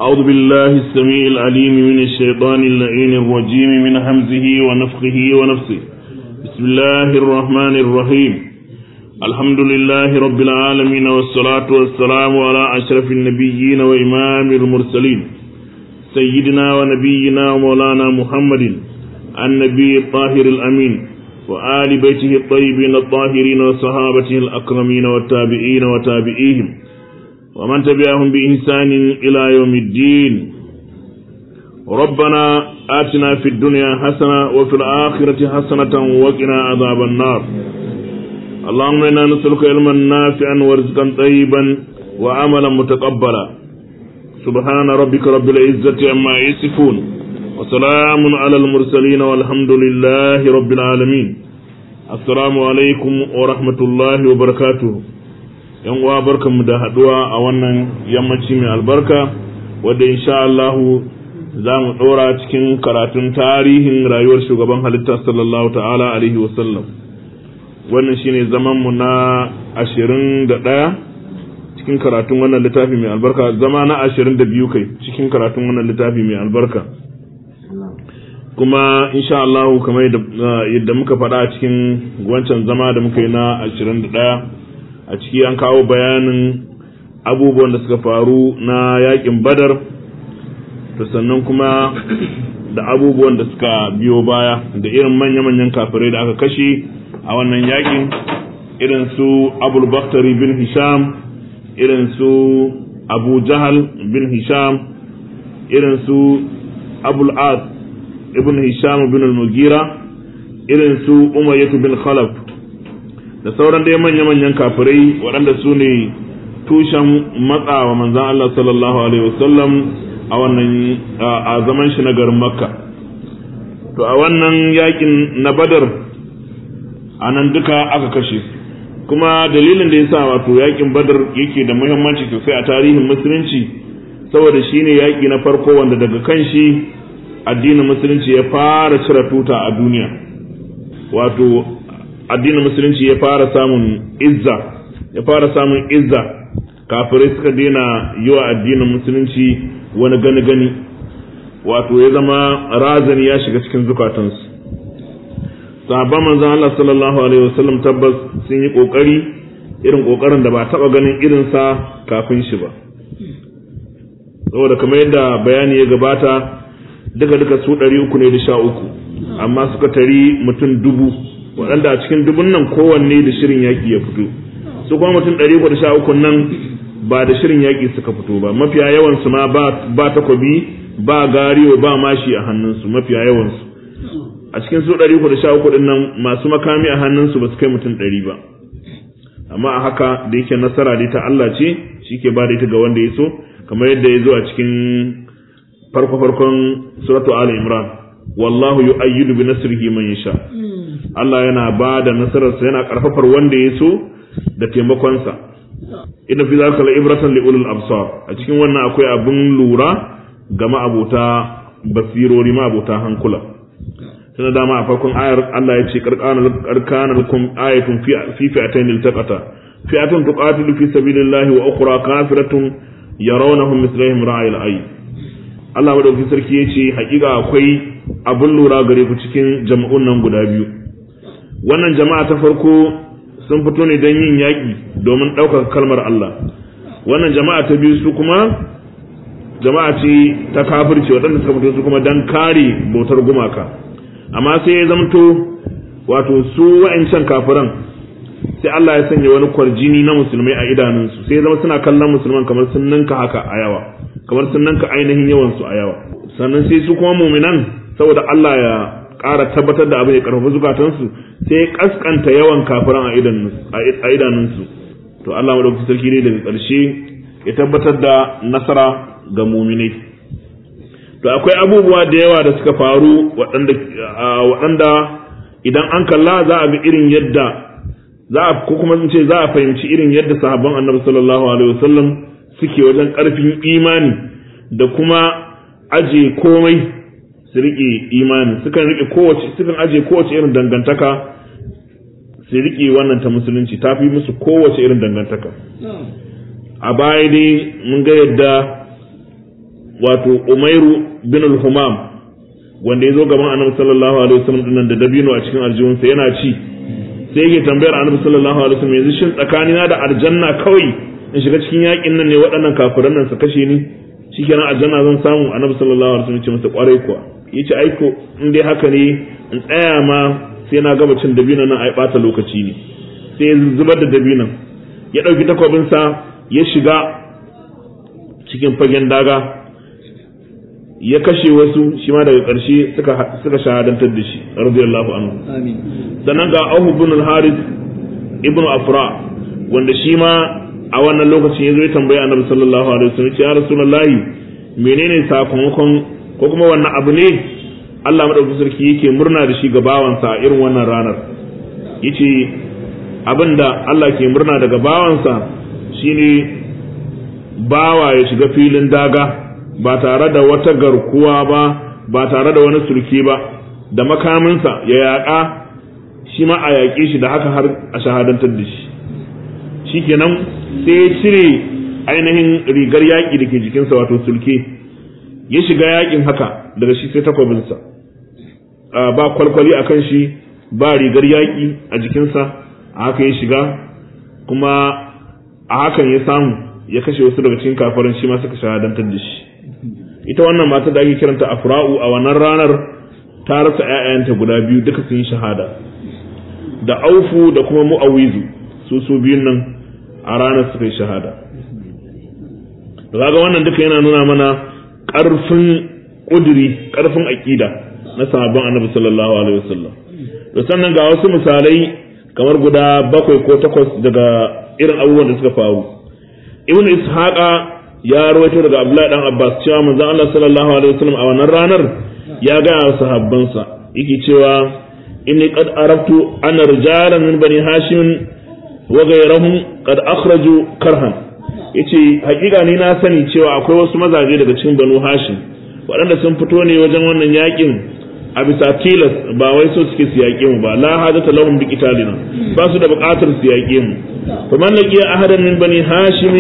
أعوذ بالله السميع العليم من الشيطان اللعين الرجيم من همزه ونفخه ونفسه بسم الله الرحمن الرحيم الحمد لله رب العالمين والصلاة والسلام على أشرف النبيين وإمام المرسلين سيدنا ونبينا ومولانا محمد النبي الطاهر الأمين وآل بيته الطيبين الطاهرين وصحابته الأكرمين والتابعين وتابعيهم ومن تبعهم بإحسان إلى يوم الدين ربنا آتنا في الدنيا حسنة وفي الآخرة حسنة وقنا عذاب النار اللهم إنا نسألك علما نافعا ورزقا طيبا وعملا متقبلا سبحان ربك رب العزة عما يصفون وسلام على المرسلين والحمد لله رب العالمين السلام عليكم ورحمة الله وبركاته yan uwa barkanmu da haduwa a wannan yammaci mai albarka wadda insha Allah za mu ɗora cikin karatun tarihin rayuwar shugaban halitta sallallahu ta'ala alaihi wasallam wannan shine zaman mu na ashirin da ɗaya cikin karatun wannan littafi mai albarka zama na ashirin da biyu kai cikin karatun wannan littafi mai albarka kuma insha Allah kamar yadda muka faɗa a cikin wancan zama da muka yi na ashirin da ɗaya a ciki an kawo bayanin abubuwan da suka faru na yakin badar to sannan kuma da abubuwan da suka biyo baya da irin manya-manyan kafirai da aka kashe a wannan yakin irin su abul baktari bin hisham irin su abu jahal bin hisham irin su abul ad ibn hisham bin al-mugira irin su umayyatu bin khalaf da sauran dai manya-manyan kafirai waɗanda su ne tushen matsawa manzan Allah sallallahu Alaihi wasallam a wannan a zaman shi na garin makka to a wannan yakin na badar a nan duka aka kashe kuma dalilin da ya sa wato yakin badar yake da muhimmanci sosai a tarihin musulunci saboda shi ne yaƙi na farko wanda daga kan shi addinin musulunci ya fara cire tuta a duniya wato addinin musulunci ya fara samun izza ya fara samun izza kafirai suka daina yi wa addinin musulunci wani gani gani wato ya zama razani ya shiga cikin zukatansu sahabban manzon Allah sallallahu alaihi wasallam tabbas sun yi kokari irin kokarin da ba taba ganin irinsa kafin shi ba saboda kamar yadda bayani ya gabata duka duka su ɗari uku ne da sha uku amma suka tari mutum dubu waɗanda a cikin dubun nan kowanne da shirin yaƙi ya fito su kuma mutum ɗari uku da sha uku nan ba da shirin yaƙi suka fito ba mafiya yawansu ma ba takobi ba gariyo ba mashi a hannunsu mafiya yawansu a cikin su ɗari uku da sha uku ɗin nan masu makami a hannunsu ba su kai mutum ɗari ba amma a haka da yake nasara dai ta Allah ce shi ke ba da ita ga wanda ya so kamar yadda ya zo a cikin farko-farkon suratu Ali Imran wallahu yu'ayyidu bi nasrihi man yasha Allah yana ba da nasararsa yana karfafar wanda ya so da taimakonsa inna fi zalika ibratan li ulul absar a cikin wannan akwai abin lura ga ma'abota basirori ma'abota hankula tana dama a farkon ayar Allah ya ce karkanar lakum ayatun fi fi fi'atayn iltaqata fi'atun tuqatilu fi sabilillahi wa ukhra kafiratun yarawnahum mithlahum ra'ayil ayy Allah madaukakin sarki ya ce hakika akwai abin lura gare ku cikin jama'un nan guda biyu wannan jama'a ta farko sun fito ne don yin yaƙi domin ɗaukaka kalmar Allah wannan jama'a ta biyu su kuma jama'a ce ta kafirce waɗanda suka fito su kuma don kare bautar gumaka amma sai ya zamto wato su wa'ancan kafiran sai Allah ya sanya wani kwarjini na musulmai a idanunsu sai ya zama suna kallon musulman kamar sun ninka haka a yawa kamar sun ninka ainihin yawansu a yawa sannan sai su kuma muminan saboda Allah ya ƙara tabbatar da abin ya ƙarfafa zukatansu sai ya ƙasƙanta yawan kafiran a idanunsu to Allah madaukakin sarki ne daga ƙarshe ya tabbatar da nasara ga muminai to akwai abubuwa da yawa da suka faru waɗanda idan an kalla za a ga irin yadda za a ko kuma ce za a fahimci irin yadda sahabban annabi sallallahu alaihi wasallam suke wajen ƙarfin imani da kuma aje komai su riƙe imani sukan riƙe kowace sukan aje kowace irin dangantaka su riƙe wannan ta musulunci ta fi musu kowace irin dangantaka a baya dai mun ga yadda wato Umairu bin al-Humam wanda ya zo gaban Annabi sallallahu alaihi wasallam dinnan da dabino a cikin aljihunsa yana ci sai yake tambayar Annabi sallallahu alaihi wasallam yanzu shin tsakanina da aljanna kawai in shiga cikin yakin nan ne waɗannan kafiran nan su kashe ni shikenan aljanna zan samu Annabi sallallahu alaihi wasallam ya ce masa kwarai kuwa yace aiko in dai haka ne in tsaya ma sai na gaba cin dabinon nan ai bata lokaci ne sai ya zubar da dabinon ya ɗauki takwabinsa ya shiga cikin fagen daga ya kashe wasu shi ma daga ƙarshe suka shahadantar da shi radiyallahu anhu sannan ga Abu ibn al-Harith ibn Afra wanda shi ma a wannan lokacin ya zo ya tambaya Annabi sallallahu alaihi wasallam ya Rasulullahi menene sakamakon ko kuma wannan abu ne Allah madaukakin sarki yake murna da shi ga bawansa a irin wannan ranar yace abinda Allah ke murna daga bawansa shine bawa ya shiga filin daga ba tare da wata garkuwa ba ba tare da wani sulke ba da makaminsa ya yaƙa shi ma a yaƙe shi da haka har a shahadantar da shi shikenan sai ya cire ainihin rigar yaƙi da ke jikinsa wato sulke ya shiga yaƙin haka daga shi sai takwabinsa ba kwalkwali a kan shi ba rigar yaƙi a jikinsa a haka ya shiga kuma a hakan ya samu ya kashe wasu daga cikin kafarin shi ma suka shahadantar da shi ita wannan mata da ake kiranta afra'u a wannan ranar ta rasa ƴaƴanta guda biyu duka sun yi shahada da aufu da kuma mu'awizu su su biyun nan a ranar suka yi shahada da kaga wannan duka yana nuna mana ƙarfin ƙuduri ƙarfin aƙida na sahabban annabi sallallahu alaihi wasallam da sannan ga wasu misalai kamar guda bakwai ko takwas daga irin abubuwan da suka faru ibnu ishaqa ya rawaito daga abdullahi dan abbas cewa manzon Allah sallallahu alaihi wasallam a wannan ranar ya ga sahabbansa yake cewa inni qad araftu anna rijalan min bani hashim wa ghayrahum qad akhraju karhan yace hakika ni na sani cewa akwai wasu mazaje daga cikin banu hashim waɗanda sun fito ne wajen wannan yakin a bisa tilas ba wai so suke su yaƙe mu ba la hajata lahum bi qitalina ba su da buƙatar su yaƙe mu fa man laqiya ahadan min bani hashim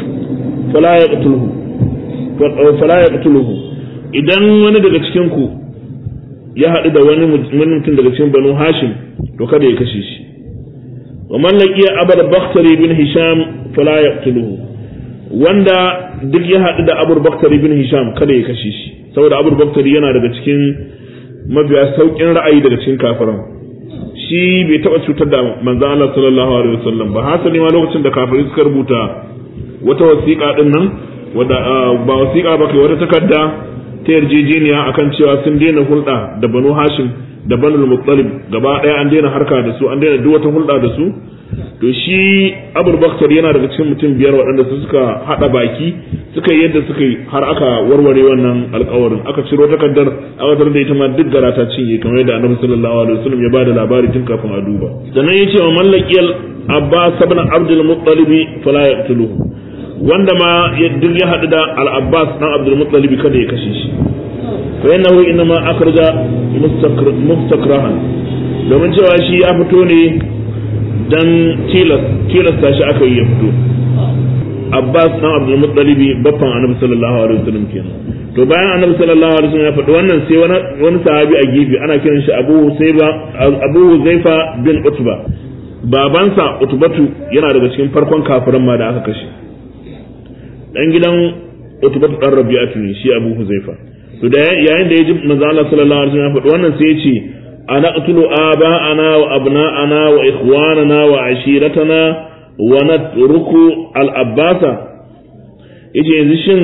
fala yaqtuluhu fala yaqtuluhu idan wani daga cikin ku ya haɗu da wani mutum daga cikin banu hashim to kada ya kashe shi wa man laqiya abul bakhtari bin hisham fala yaqtuluhu wanda duk ya haɗu da abul bakhtari bin hisham kada ya kashe shi saboda abul bakhtari yana daga cikin mabiya saukin ra'ayi daga cikin kafiran shi bai taba cutar da manzon Allah sallallahu alaihi wasallam ba hasali ma lokacin da kafirai suka rubuta wata wasiƙa din nan wadda ba wasiƙa ba kai wata takarda ta yarjejeniya akan cewa sun daina hulɗa da Banu Hashim da Banu Muttalib gaba ɗaya an daina harka da su an daina duk wata hulɗa da su to shi Abul Baktar yana daga cikin mutum biyar waɗanda su suka haɗa baki suka yi yadda suka yi har aka warware wannan alƙawarin aka ciro takardar aka da ita ma duk gara ta cinye kamar yadda Annabi sallallahu alaihi wasallam ya bada labari tun kafin a duba sannan yace wa mallakiyal Abbas ibn Abdul Muttalib fala yaqtuluhu wanda ma duk ya haɗu da Al-Abbas dan Abdul Muttalib kada ya kashe shi fa innahu inma akhraja mustakrahan domin cewa shi ya fito ne dan tilasta shi aka yi ya fito Abbas dan Abdul Muttalibi baffan Annabi sallallahu alaihi wasallam kenan to bayan Annabi sallallahu alaihi wasallam ya faɗi wannan sai wani wani sahabi a gefe ana kiran shi Abu Huzaifa Abu Huzaifa bin Utba babansa Utbatu yana daga cikin farkon kafiran ma da aka kashe dan gidan Utbatu dan Rabi'atu ne shi Abu Huzaifa to da yayin da ya ji manzo Allah sallallahu alaihi wasallam ya faɗi wannan sai ya ce أنقتل آباءنا وأبناءنا وإخواننا وعشيرتنا ونترك الأباس yace yanzu shin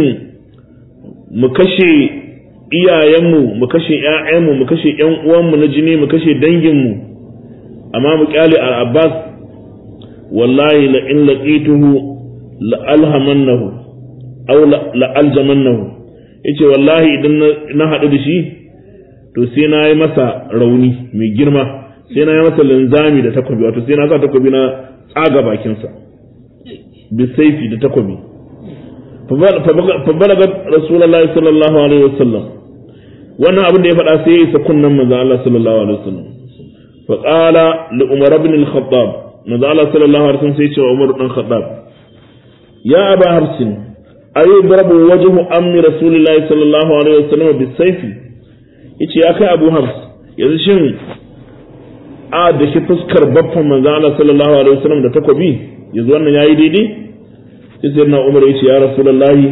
mu kashe iyayenmu mu kashe ƴaƴanmu mu kashe ƴan uwanmu na jini mu kashe danginmu amma mu kyale al-Abbas wallahi la in laqituhu la alhamannahu aw la aljamannahu yace wallahi idan na haɗu da shi to sai na yi masa rauni mai girma sai na yi masa linzami da takobi wato sai na sa takobi na tsaga bakinsa bisaifi da takobi fa balaga rasulullahi sallallahu alaihi wasallam wannan abin da ya faɗa sai ya isa kunnan manzo Allah sallallahu alaihi wasallam fa qala li umar ibn al-khattab manzo Allah sallallahu alaihi wasallam sai ya ce wa umar dan khattab ya aba harsin ayi darabu wajhu ammi rasulillahi sallallahu alaihi wasallam bisayfi yace ya kai abu hafs yanzu shin a da shi fuskar baffan manzo Allah sallallahu alaihi wasallam da takobi yanzu wannan yayi daidai sai na umar yace ya rasulullahi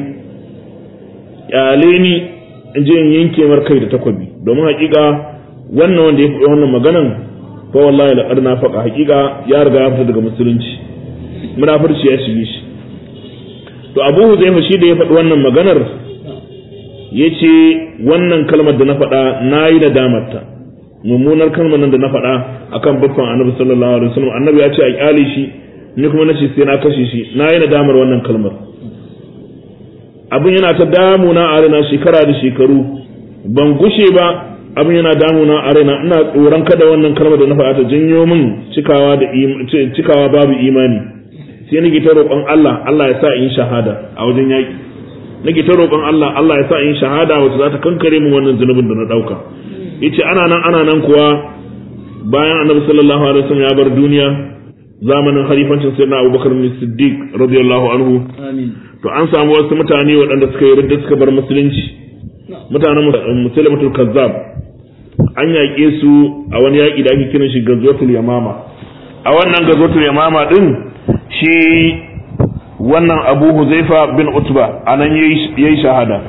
kyale ni in je in yanke mar kai da takobi domin hakika wannan wanda ya faɗi wannan maganan fa wallahi laqad nafaqa hakika ya riga ya fita daga musulunci munafurci ya shige shi to Abu Huzaifa shi da ya faɗi wannan maganar yace wannan kalmar da na faɗa nayi da damarta mummunar kalmar nan da na faɗa akan babban Annabi sallallahu alaihi wasallam Annabi ya ce a kyale shi ni kuma nace sai na kashe shi nayi da damar wannan kalmar abin yana ta damuna a raina shekara da shekaru ban gushe ba abin yana damuna a raina ina tsoron kada wannan kalmar da na faɗa ta janyo min cikawa da cikawa babu imani sai nake ta roƙon Allah Allah ya sa in shahada a wajen yaƙi nake ta roƙon Allah Allah ya sa in shahada wacce za ta kankare min wannan zunubin da na ɗauka yace ana nan ana nan kuwa bayan annabi sallallahu alaihi wasallam ya bar duniya zamanin halifancin sayyidina Abubakar Siddiq radiyallahu anhu amin to an samu wasu mutane waɗanda suka yi ridda suka bar musulunci mutanen musulmatul kazzab an yaƙe su a wani yaƙi da ake kiran shi gazwatul yamama a wannan gazwatul yamama din shi wannan abu huzaifa bin utba a nan ya yi shahada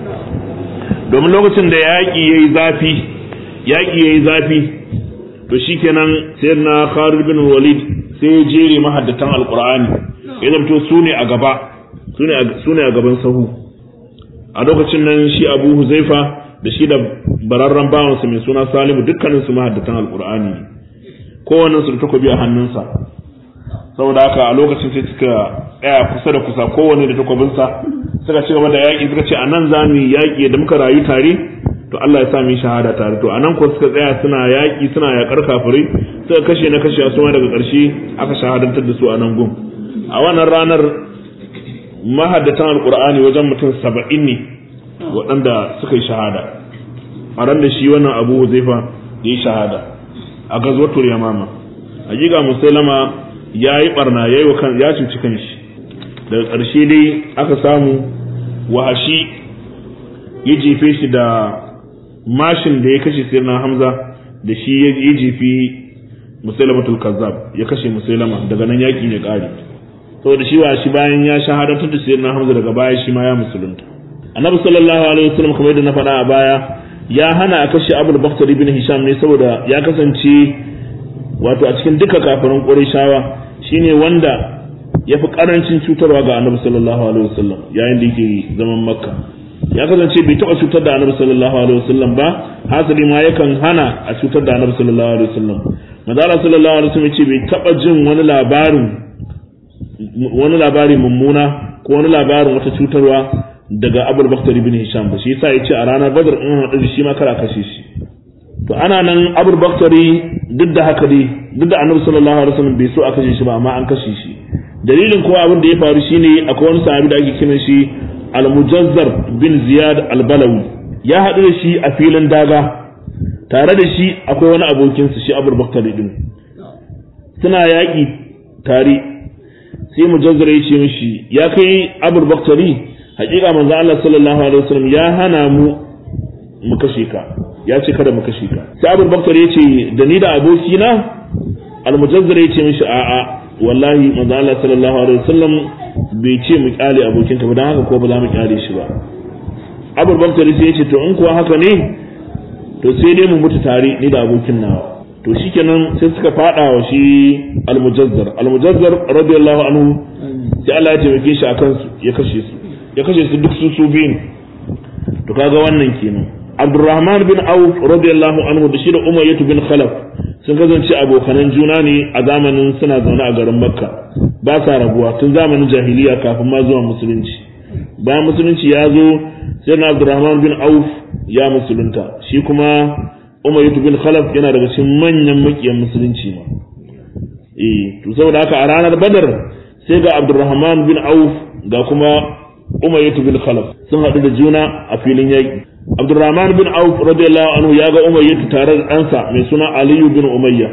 domin lokacin da yaƙi ya yi zafi yaƙi ya yi zafi to shi kenan sai na khalid bin walid sai ya jere mahaddatan alƙur'ani ya zamto su ne a gaba su ne a gaban sahu a lokacin nan shi abu huzaifa da shi da bararren bawansa mai suna salimu dukkanin su mahaddatan alkur'ani kowannen su da takobi a hannunsa saboda haka a lokacin sai suka tsaya kusa da kusa kowanne da takobinsa suka ci gaba da yaƙi suka ce a nan za mu yi yaƙi da muka rayu tare to Allah ya sa mu yi shahada tare to a nan ko suka tsaya suna yaƙi suna yaƙar kafirai suka kashe na kashe su ma daga ƙarshe aka shahadantar da su a nan gun a wannan ranar mahaddatan alkur'ani wajen mutum saba'in ne waɗanda suka yi shahada a ran da shi wannan abu zaifa ya yi shahada a gazwatul yamama hakika musulama ya yi barna ya yi kan ya cuci kanshi daga ƙarshe dai aka samu wahashi ya jefe shi da mashin da ya kashe sirna hamza da shi ya jefi musulamatul kazzab ya kashe musulama daga nan yakin ya ƙare saboda shi wa shi bayan ya shahadantar da sayyidina Hamza daga baya shi ma ya musulunta annabi sallallahu alaihi wasallam kamar yadda na faɗa a baya ya hana a kashe Abul Bakhtari ibn Hisham ne saboda ya kasance wato a cikin duka kafirin Qurayshawa shine wanda ya fi karancin cutarwa ga annabi sallallahu alaihi wasallam yayin da yake zaman Makka ya kasance bai taɓa cutar da annabi sallallahu alaihi wasallam ba hasali ma yakan hana a cutar da annabi sallallahu alaihi wasallam manzo sallallahu alaihi wasallam ya ce bai taɓa jin wani labarin wani labari mummuna ko wani labarin wata cutarwa daga abul bakhtari bin hisham ba shi yasa yace a ranar badar in hadu da shi ma kara kashe shi to ana nan abul bakhtari duk da haka dai duk da annabi sallallahu alaihi wasallam bai so a kashe shi ba amma an kashe shi dalilin kowa abin da ya faru shine akwai wani sahabi da ake kiran shi al-mujazzar bin ziyad al-balawi ya haɗu da shi a filin daga tare da shi akwai wani abokinsa shi abul bakhtari din suna yaƙi tare sai mujazzar ya ce mishi ya kai abul baktari hakika manzo Allah sallallahu alaihi wasallam ya hana mu mu kashe ka ya ce kada mu kashe ka sai abul baktari ya ce da ni da abokina al mujazzar ya ce mishi a'a wallahi manzo Allah sallallahu alaihi wasallam bai ce mu kyale abokin ka ba dan haka ko ba za mu kyale shi ba abul baktari sai ya ce to in kuwa haka ne to sai dai mu mutu tare ni da abokin nawa to shikenan sai suka fada wa shi almujazzar almujazzar radiyallahu anhu sai Allah ya taimake shi akan su ya kashe su ya kashe su duk su su biyu to kaga wannan kenan Abdurrahman bin Auf radiyallahu anhu da shi da Umayyah bin Khalaf sun kasance abokanan juna ne a zamanin suna zaune a garin Makka ba sa rabuwa tun zamanin jahiliya kafin ma zuwa musulunci bayan musulunci ya zo sai na Abdurrahman bin Auf ya musulunta shi kuma Umayyah bin Khalaf yana daga cikin manyan makiyan musulunci ma. Eh, to saboda haka a ranar Badar sai ga Abdurrahman bin Auf ga kuma Umayyah bin Khalaf sun haɗu da juna a filin yaƙi. Abdurrahman bin Auf radiyallahu anhu ya ga Umayyah tare da ɗansa mai suna Aliyu bin Umayya.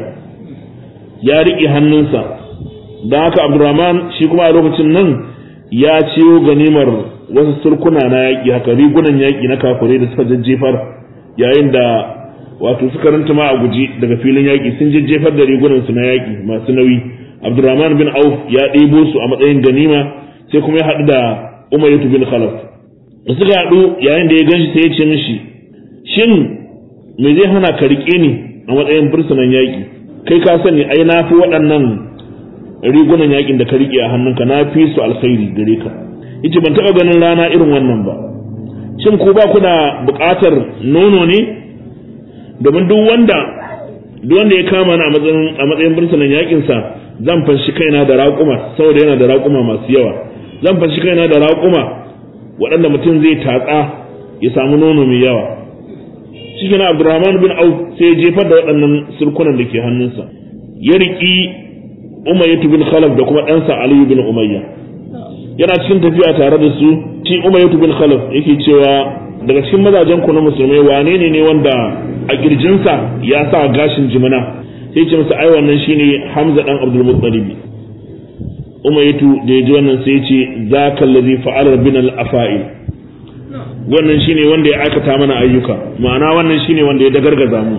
Ya riƙe hannunsa. Don haka Abdurrahman shi kuma a lokacin nan ya ciyo ganimar wasu surkuna na yaƙi haka rigunan yaƙi na kafirai da suka jajjefar yayin da wato suka ranta ma a guji daga filin yaƙi sun jajjefar da rigunan su na yaƙi masu nauyi Abdurrahman bin Auf ya ɗebo su a matsayin ganima sai kuma ya haɗu da Umayyah bin Khalaf da suka haɗu yayin da ya ganshi sai ya ce mishi shin me zai hana ka riƙe ni a matsayin fursunan yaƙi kai ka sani ai na fi waɗannan rigunan yaƙin da ka riƙe a hannunka na fi su alkhairi gare ka yace ban taɓa ganin rana irin wannan ba shin ku ba ku da buƙatar nono ne domin duk wanda duk wanda ya kama ni a matsayin a matsayin fursunan yaƙin sa zan fanshi kaina da raƙuma saboda yana da raƙuma masu yawa zan fanshi kaina da raƙuma waɗanda mutum zai tatsa ya samu nono mai yawa shi na abdurrahman bin auf sai ya jefar da waɗannan sulkunan da ke hannunsa ya riƙi umayyatu bin khalaf da kuma ɗansa aliyu bin umayya yana cikin tafiya tare da su shi umayyatu bin khalaf yake cewa daga cikin mazajen ku na musulmai wane ne ne wanda a kirjinsa ya sa gashin jimina sai ce masa ai wannan shine hamza dan abdul muttalib umayyatu da ya ji wannan sai ya ce zaka allazi fa'ala bin al afa'il wannan shine wanda ya aikata mana ayyuka ma'ana wannan shine wanda ya dagargaza mu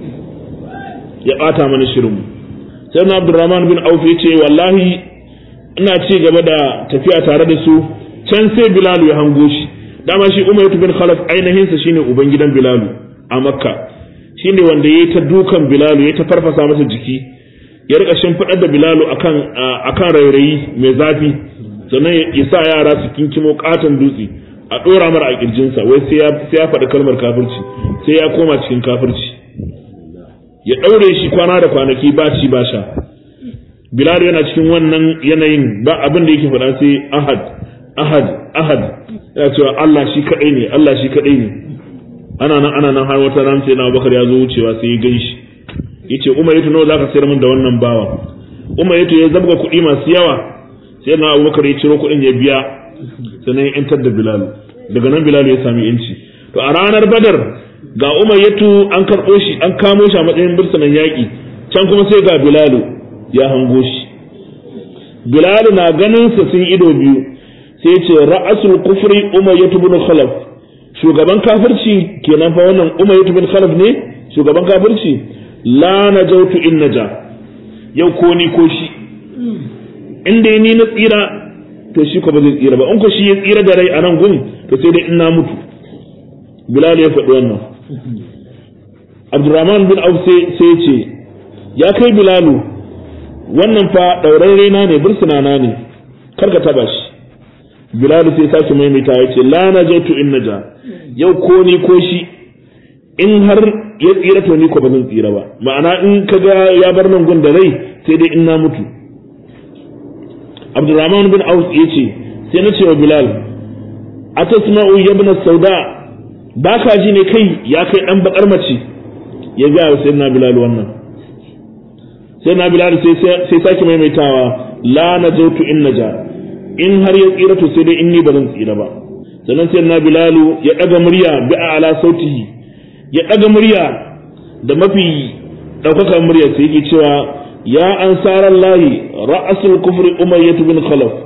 ya bata mana shirin sai na Abdurrahman bin Auf yace wallahi ina ci gaba da tafiya tare da su can sai Bilal ya hango shi dama shi Umayyah bin Khalaf ainihin sa shine uban gidan Bilal a Makka shine wanda yayi ta dukan Bilal yayi ta farfasa masa jiki ya rika shimfidar da Bilal akan akan rairayi mai zafi sannan ya sa yara su kinkimo katon dutse a ɗora mara a ƙirjinsa wai sai ya faɗi kalmar kafirci sai ya koma cikin kafirci ya ɗaure shi kwana da kwanaki ba ci ba sha bilal yana cikin wannan yanayin ba abin da yake faɗa sai ahad ahad ahad ya cewa Allah shi kaɗai ne Allah shi kaɗai ne ana nan ana nan har wata ran sai na bakar ya zo wucewa sai ya gan shi ya ce umar yato nawa zaka sayar min da wannan bawa umar yato ya zabga kuɗi masu yawa sai na abubakar ya ciro kuɗin ya biya sannan ya yantar da bilalu daga nan bilalu ya sami yanci to a ranar badar ga umayyatu an karɓo shi an kamo shi a matsayin birsanan yaƙi can kuma sai ga bilalu ya hango shi bilalu na ganin sa sun ido biyu sai ce ra'asul kufri umayyatu bin khalaf shugaban kafirci kenan fa wannan umayyatu bin khalaf ne shugaban kafirci la najautu in naja yau ko ni ko shi in dai ni na tsira to shi ko ba zai tsira ba in ko shi ya tsira da rai a nan gun to sai dai in na mutu bilal ya faɗi wannan abdurrahman bin auf sai ya ce ya kai bilalu wannan fa ɗaurarre na ne bursuna na ne kar ka taba shi bilalu sai sake maimaita ya ce la najatu in naja yau ko ni ko shi in har ya tsira to ni ko ba zan tsira ba ma'ana in ka ga ya bar nan gun da rai sai dai in na mutu Abdurrahman bin Auf ya ce sai na ce wa Bilal atasma'u yabna sauda ba ka ji ne kai ya kai dan bakar mace ya ga wa sayyidina Bilal wannan sayyidina Bilal sai sai sake maimaitawa la najautu in naja in har ya tsira to sai dai in ni ba zan tsira ba sannan sayyidina Bilal ya daga murya bi ala sautihi ya daga murya da mafi daukakar murya sai yake cewa ya ansaran lahi ra'asul kufri umayyah bin khalaf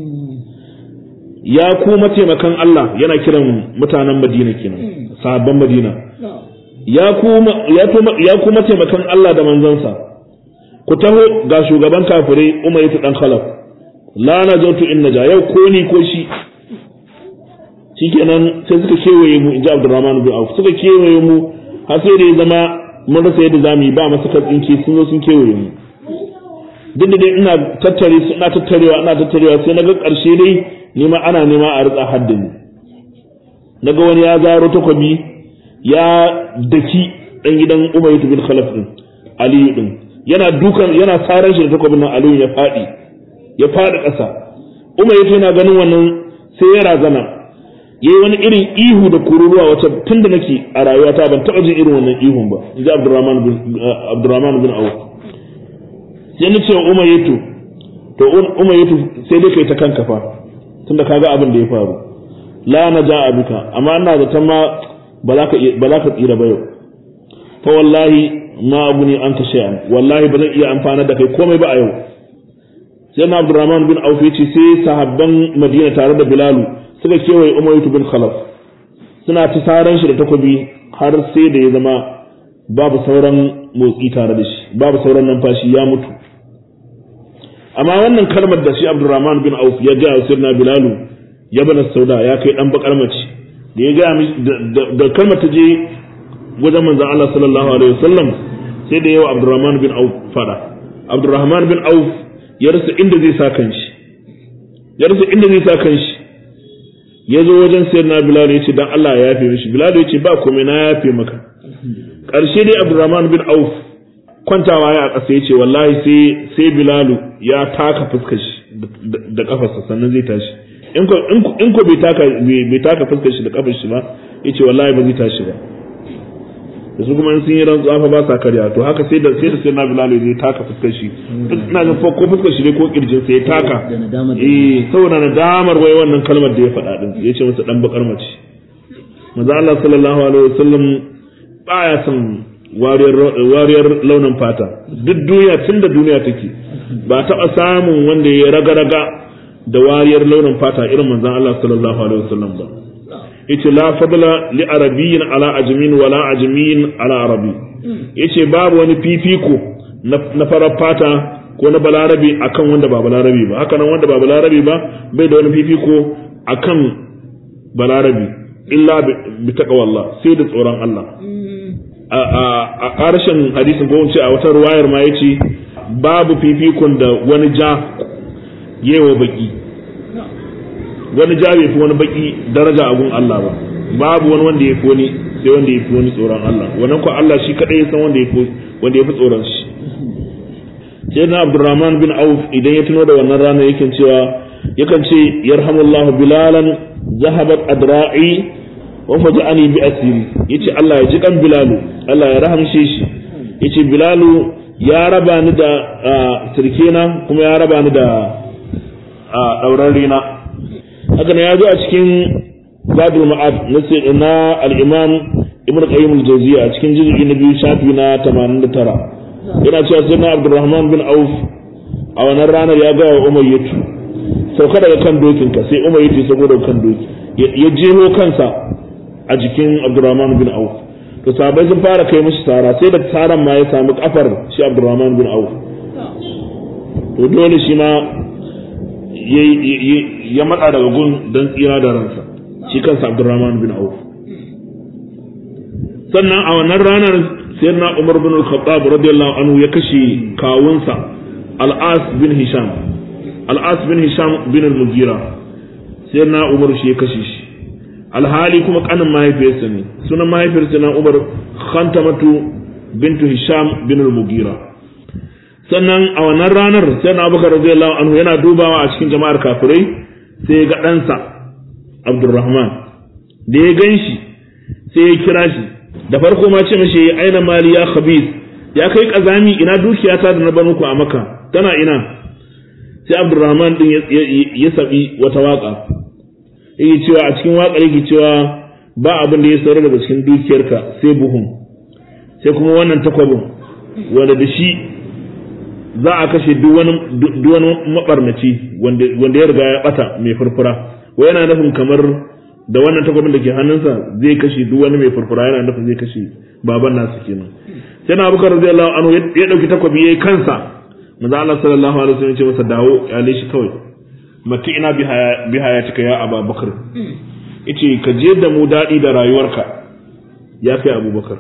ya ku mataimakan Allah yana kiran mutanen Madina kenan sahabban Madina ya ku ya ku mataimakan Allah da manzansa ku taho ga shugaban kafirai umayyah dan khalaf la najatu in naja yau ko ni ko shi shikenan sai suka kewaye mu inji Abdurrahman bin Auf suka kewaye mu har sai da ya zama mun rasa yadda zamu yi ba masa katsinki sun zo sun kewaye mu duk da dai ina tattare su ina tattarewa ina tattarewa sai naga ƙarshe dai ni ma ana nema a ritsa haddin naga wani ya zaro takobi ya daki dan gidan Umayyah bin Khalaf din Ali din yana dukan yana saran shi da takobin nan Ali ya fadi ya fadi ƙasa Umayyah yana ganin wannan sai ya razana yayi wani irin ihu da kururuwa wacce tunda nake a rayuwata ban taɓa jin irin wannan ihun ba inji Abdurrahman bin Abdurrahman bin Auf sai na ce umayyatu to umayyatu sai dai kai ta kanka fa tunda kaga abin da ya faru la na ja abika amma ina da ma ba za ka ba za ka tsira ba yau fa wallahi ma abuni anka shay'an wallahi ba zan iya amfana da kai komai ba a yau sai na Abdurrahman bin Auf yace sai sahabban Madina tare da Bilalu suka kewaye umayyatu bin khalaf suna ta saran shi da takobi har sai da ya zama babu sauran motsi tare da shi babu sauran numfashi ya mutu amma wannan kalmar da shi abdurrahman bin auf ya ga sirna bilalu ya bana sauda ya kai dan bakar mace da ya ga da kalmar ta je wajen manzon Allah sallallahu alaihi wasallam sai da yawa abdurrahman bin auf fada abdurrahman bin auf ya rasa inda zai sa kanshi ya rasa inda zai sa kanshi ya zo wajen sayyidina bilal ya ce dan Allah ya yafe mishi bilal ya ce ba komai na yafe maka ƙarshe dai abdurrahman bin auf kwantawa ya a ƙasa ya ce wallahi sai sai bilalu ya taka fuskar shi da kafarsa sannan zai tashi in ko bai taka bai taka fuskar shi da kafar shi ba ya ce wallahi ba zai tashi ba da su kuma sun yi rantsuwa fa ba sa karya to haka sai da sai da sai na bilalu zai taka fuskar shi ina ga ko fuskar shi ne ko kirjin sai ya taka eh saboda nadamar wai wannan kalmar da ya faɗa din ya ce masa dan bakar mace manzo Allah sallallahu alaihi wasallam baya son wariyar launin fata duk duniya tun da duniya take ba taɓa samun wanda ya raga-raga da wariyar launin fata irin manzan Allah sallallahu alaihi wasallam ba yace la fadla li arabiyyin ala ajmin wala ajmin ala arabi yace babu wani fifiko na farar fata ko na balarabe akan wanda ba balarabe ba haka nan wanda ba balarabe ba bai da wani fifiko akan balarabe illa bi taqwallah sai da tsoron Allah a ƙarshen hadisin ko ce a wata ruwayar ma yace babu fifikon da wani ja yewa baki wani ja bai fi wani baki daraja a gun Allah ba babu wani wanda ya fi wani sai wanda ya fi wani tsoron Allah wannan ko Allah shi kadai ya san wanda ya fi wanda ya fi tsoron shi sai na Abdurrahman bin Auf idan ya tuno da wannan rana yake cewa yakan ce yarhamullahu bilalan zahabat adra'i wa faja'ani bi asiri yace Allah ya ji kan bilalu Allah ya rahamshe shi yace bilalu ya raba ni da sirkena kuma ya raba ni da dauran rina haka ne ya zo a cikin zadul ma'ad na al-imam ibn qayyim al-jawziyya a cikin juz'i na biyu shafi na 89 yana cewa sayyidina abdurrahman bin auf a wannan ranar ya ga umayyatu sauka daga kan dokinka sai umayyatu ya sauko daga kan doki ya jeho kansa a jikin abdurrahman bin auf to sahabbai sun fara kai mishi tsara sai da tsaran ma ya samu kafar shi abdurrahman bin auf to dole shi ma ya matsa daga gun don tsira da ransa shi kansa abdurrahman bin auf sannan a wannan ranar sayyidina umar bin al-khattab radiyallahu anhu ya kashe kawunsa al-as bin hisham al-as bin hisham bin al-mugira sayyidina umar shi ya kashe shi alhali kuma kanin mahaifiyarsa ne sunan mahaifiyarsa na umar khantamatu bintu hisham bin al-mugira sannan a wannan ranar sai na abubakar radiyallahu anhu yana dubawa a cikin jama'ar kafirai sai ya ga ɗansa abdurrahman da ya gan shi sai ya kira shi da farko ma ce mashi ya aina mali ya khabis ya kai kazami ina dukiyata da na bar muku a maka tana ina sai abdurrahman din ya sabi wata waka yake cewa a cikin waƙar yake cewa ba abin da ya saurar daga cikin dukiyarka sai buhun sai kuma wannan takwabin wanda da shi za a kashe duk wani mabarnaci wanda ya riga ya bata mai furfura wai yana nufin kamar da wannan takwabin da ke hannunsa zai kashe duk wani mai furfura yana nufin zai kashe baban nasu kenan sai na abubakar radiyallahu anhu ya dauki takwabi yayi kansa manzo Allah sallallahu alaihi wasallam ya ce masa dawo ya shi kawai mati ina bi hayatika ya ababakar yace ka je da mu daɗi da rayuwarka ya kai abubakar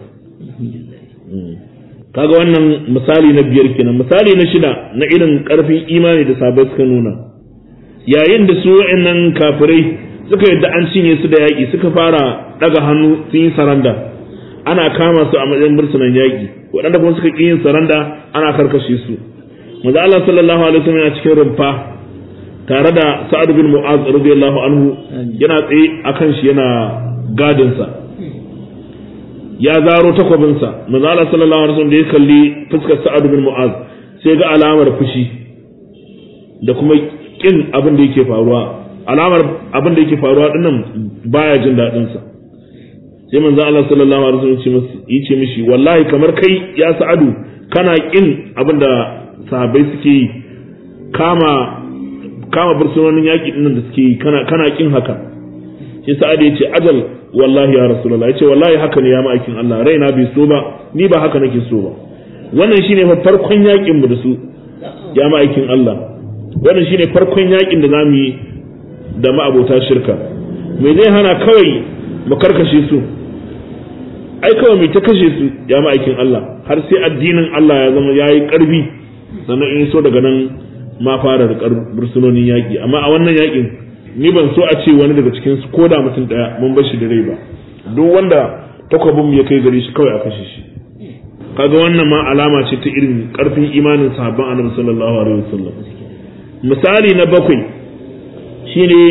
kaga wannan misali na biyar kenan misali na shida na irin ƙarfin imani da sabai suka nuna yayin da su wa'annan kafirai suka yadda an cinye su da yaƙi suka fara ɗaga hannu sun yi saranda ana kama su a matsayin bursunan yaƙi waɗanda kuma suka ƙi yin saranda ana karkashe su maza Allah sallallahu alaihi wasallam yana cikin rumfa tare da sa'ad bin mu'az radiyallahu anhu yana tsaye akan shi yana gadin sa ya zaro takwabin sa manzo Allah sallallahu alaihi wasallam da ya kalli fuskar sa'ad bin mu'az sai ga alamar fushi da kuma kin abin da yake faruwa alamar abin da yake faruwa dinnan baya jin dadin sa sai manzo Allah sallallahu alaihi wasallam ya ce mishi wallahi kamar kai ya sa'adu kana kin abin da sahabbai suke yi kama kama bursunonin yaƙi ɗin da suke yi kana kin haka shi sa'ad ya ce ajal wallahi ya rasulullah ya ce wallahi haka ne ya ma'aikin Allah raina bai so ba ni ba haka nake so ba wannan shine fa farkon yakin mu da su ya ma'aikin Allah wannan shine farkon yakin da zamu yi da ma'abota shirka me zai hana kawai mu karkashe su ai kawai mai ta kashe su ya ma'aikin Allah har sai addinin Allah ya zama yayi karfi sannan in so daga nan ma fara da bursunonin yaƙi amma a wannan yaƙin ni ban so a ce wani daga cikin su ko da mutum ɗaya mun bar shi da rai ba duk wanda takwabin mu ya kai gare shi kawai a kashe shi kaga wannan ma alama ce ta irin karfin imanin sahabban annabi sallallahu alaihi wasallam misali na bakwai shine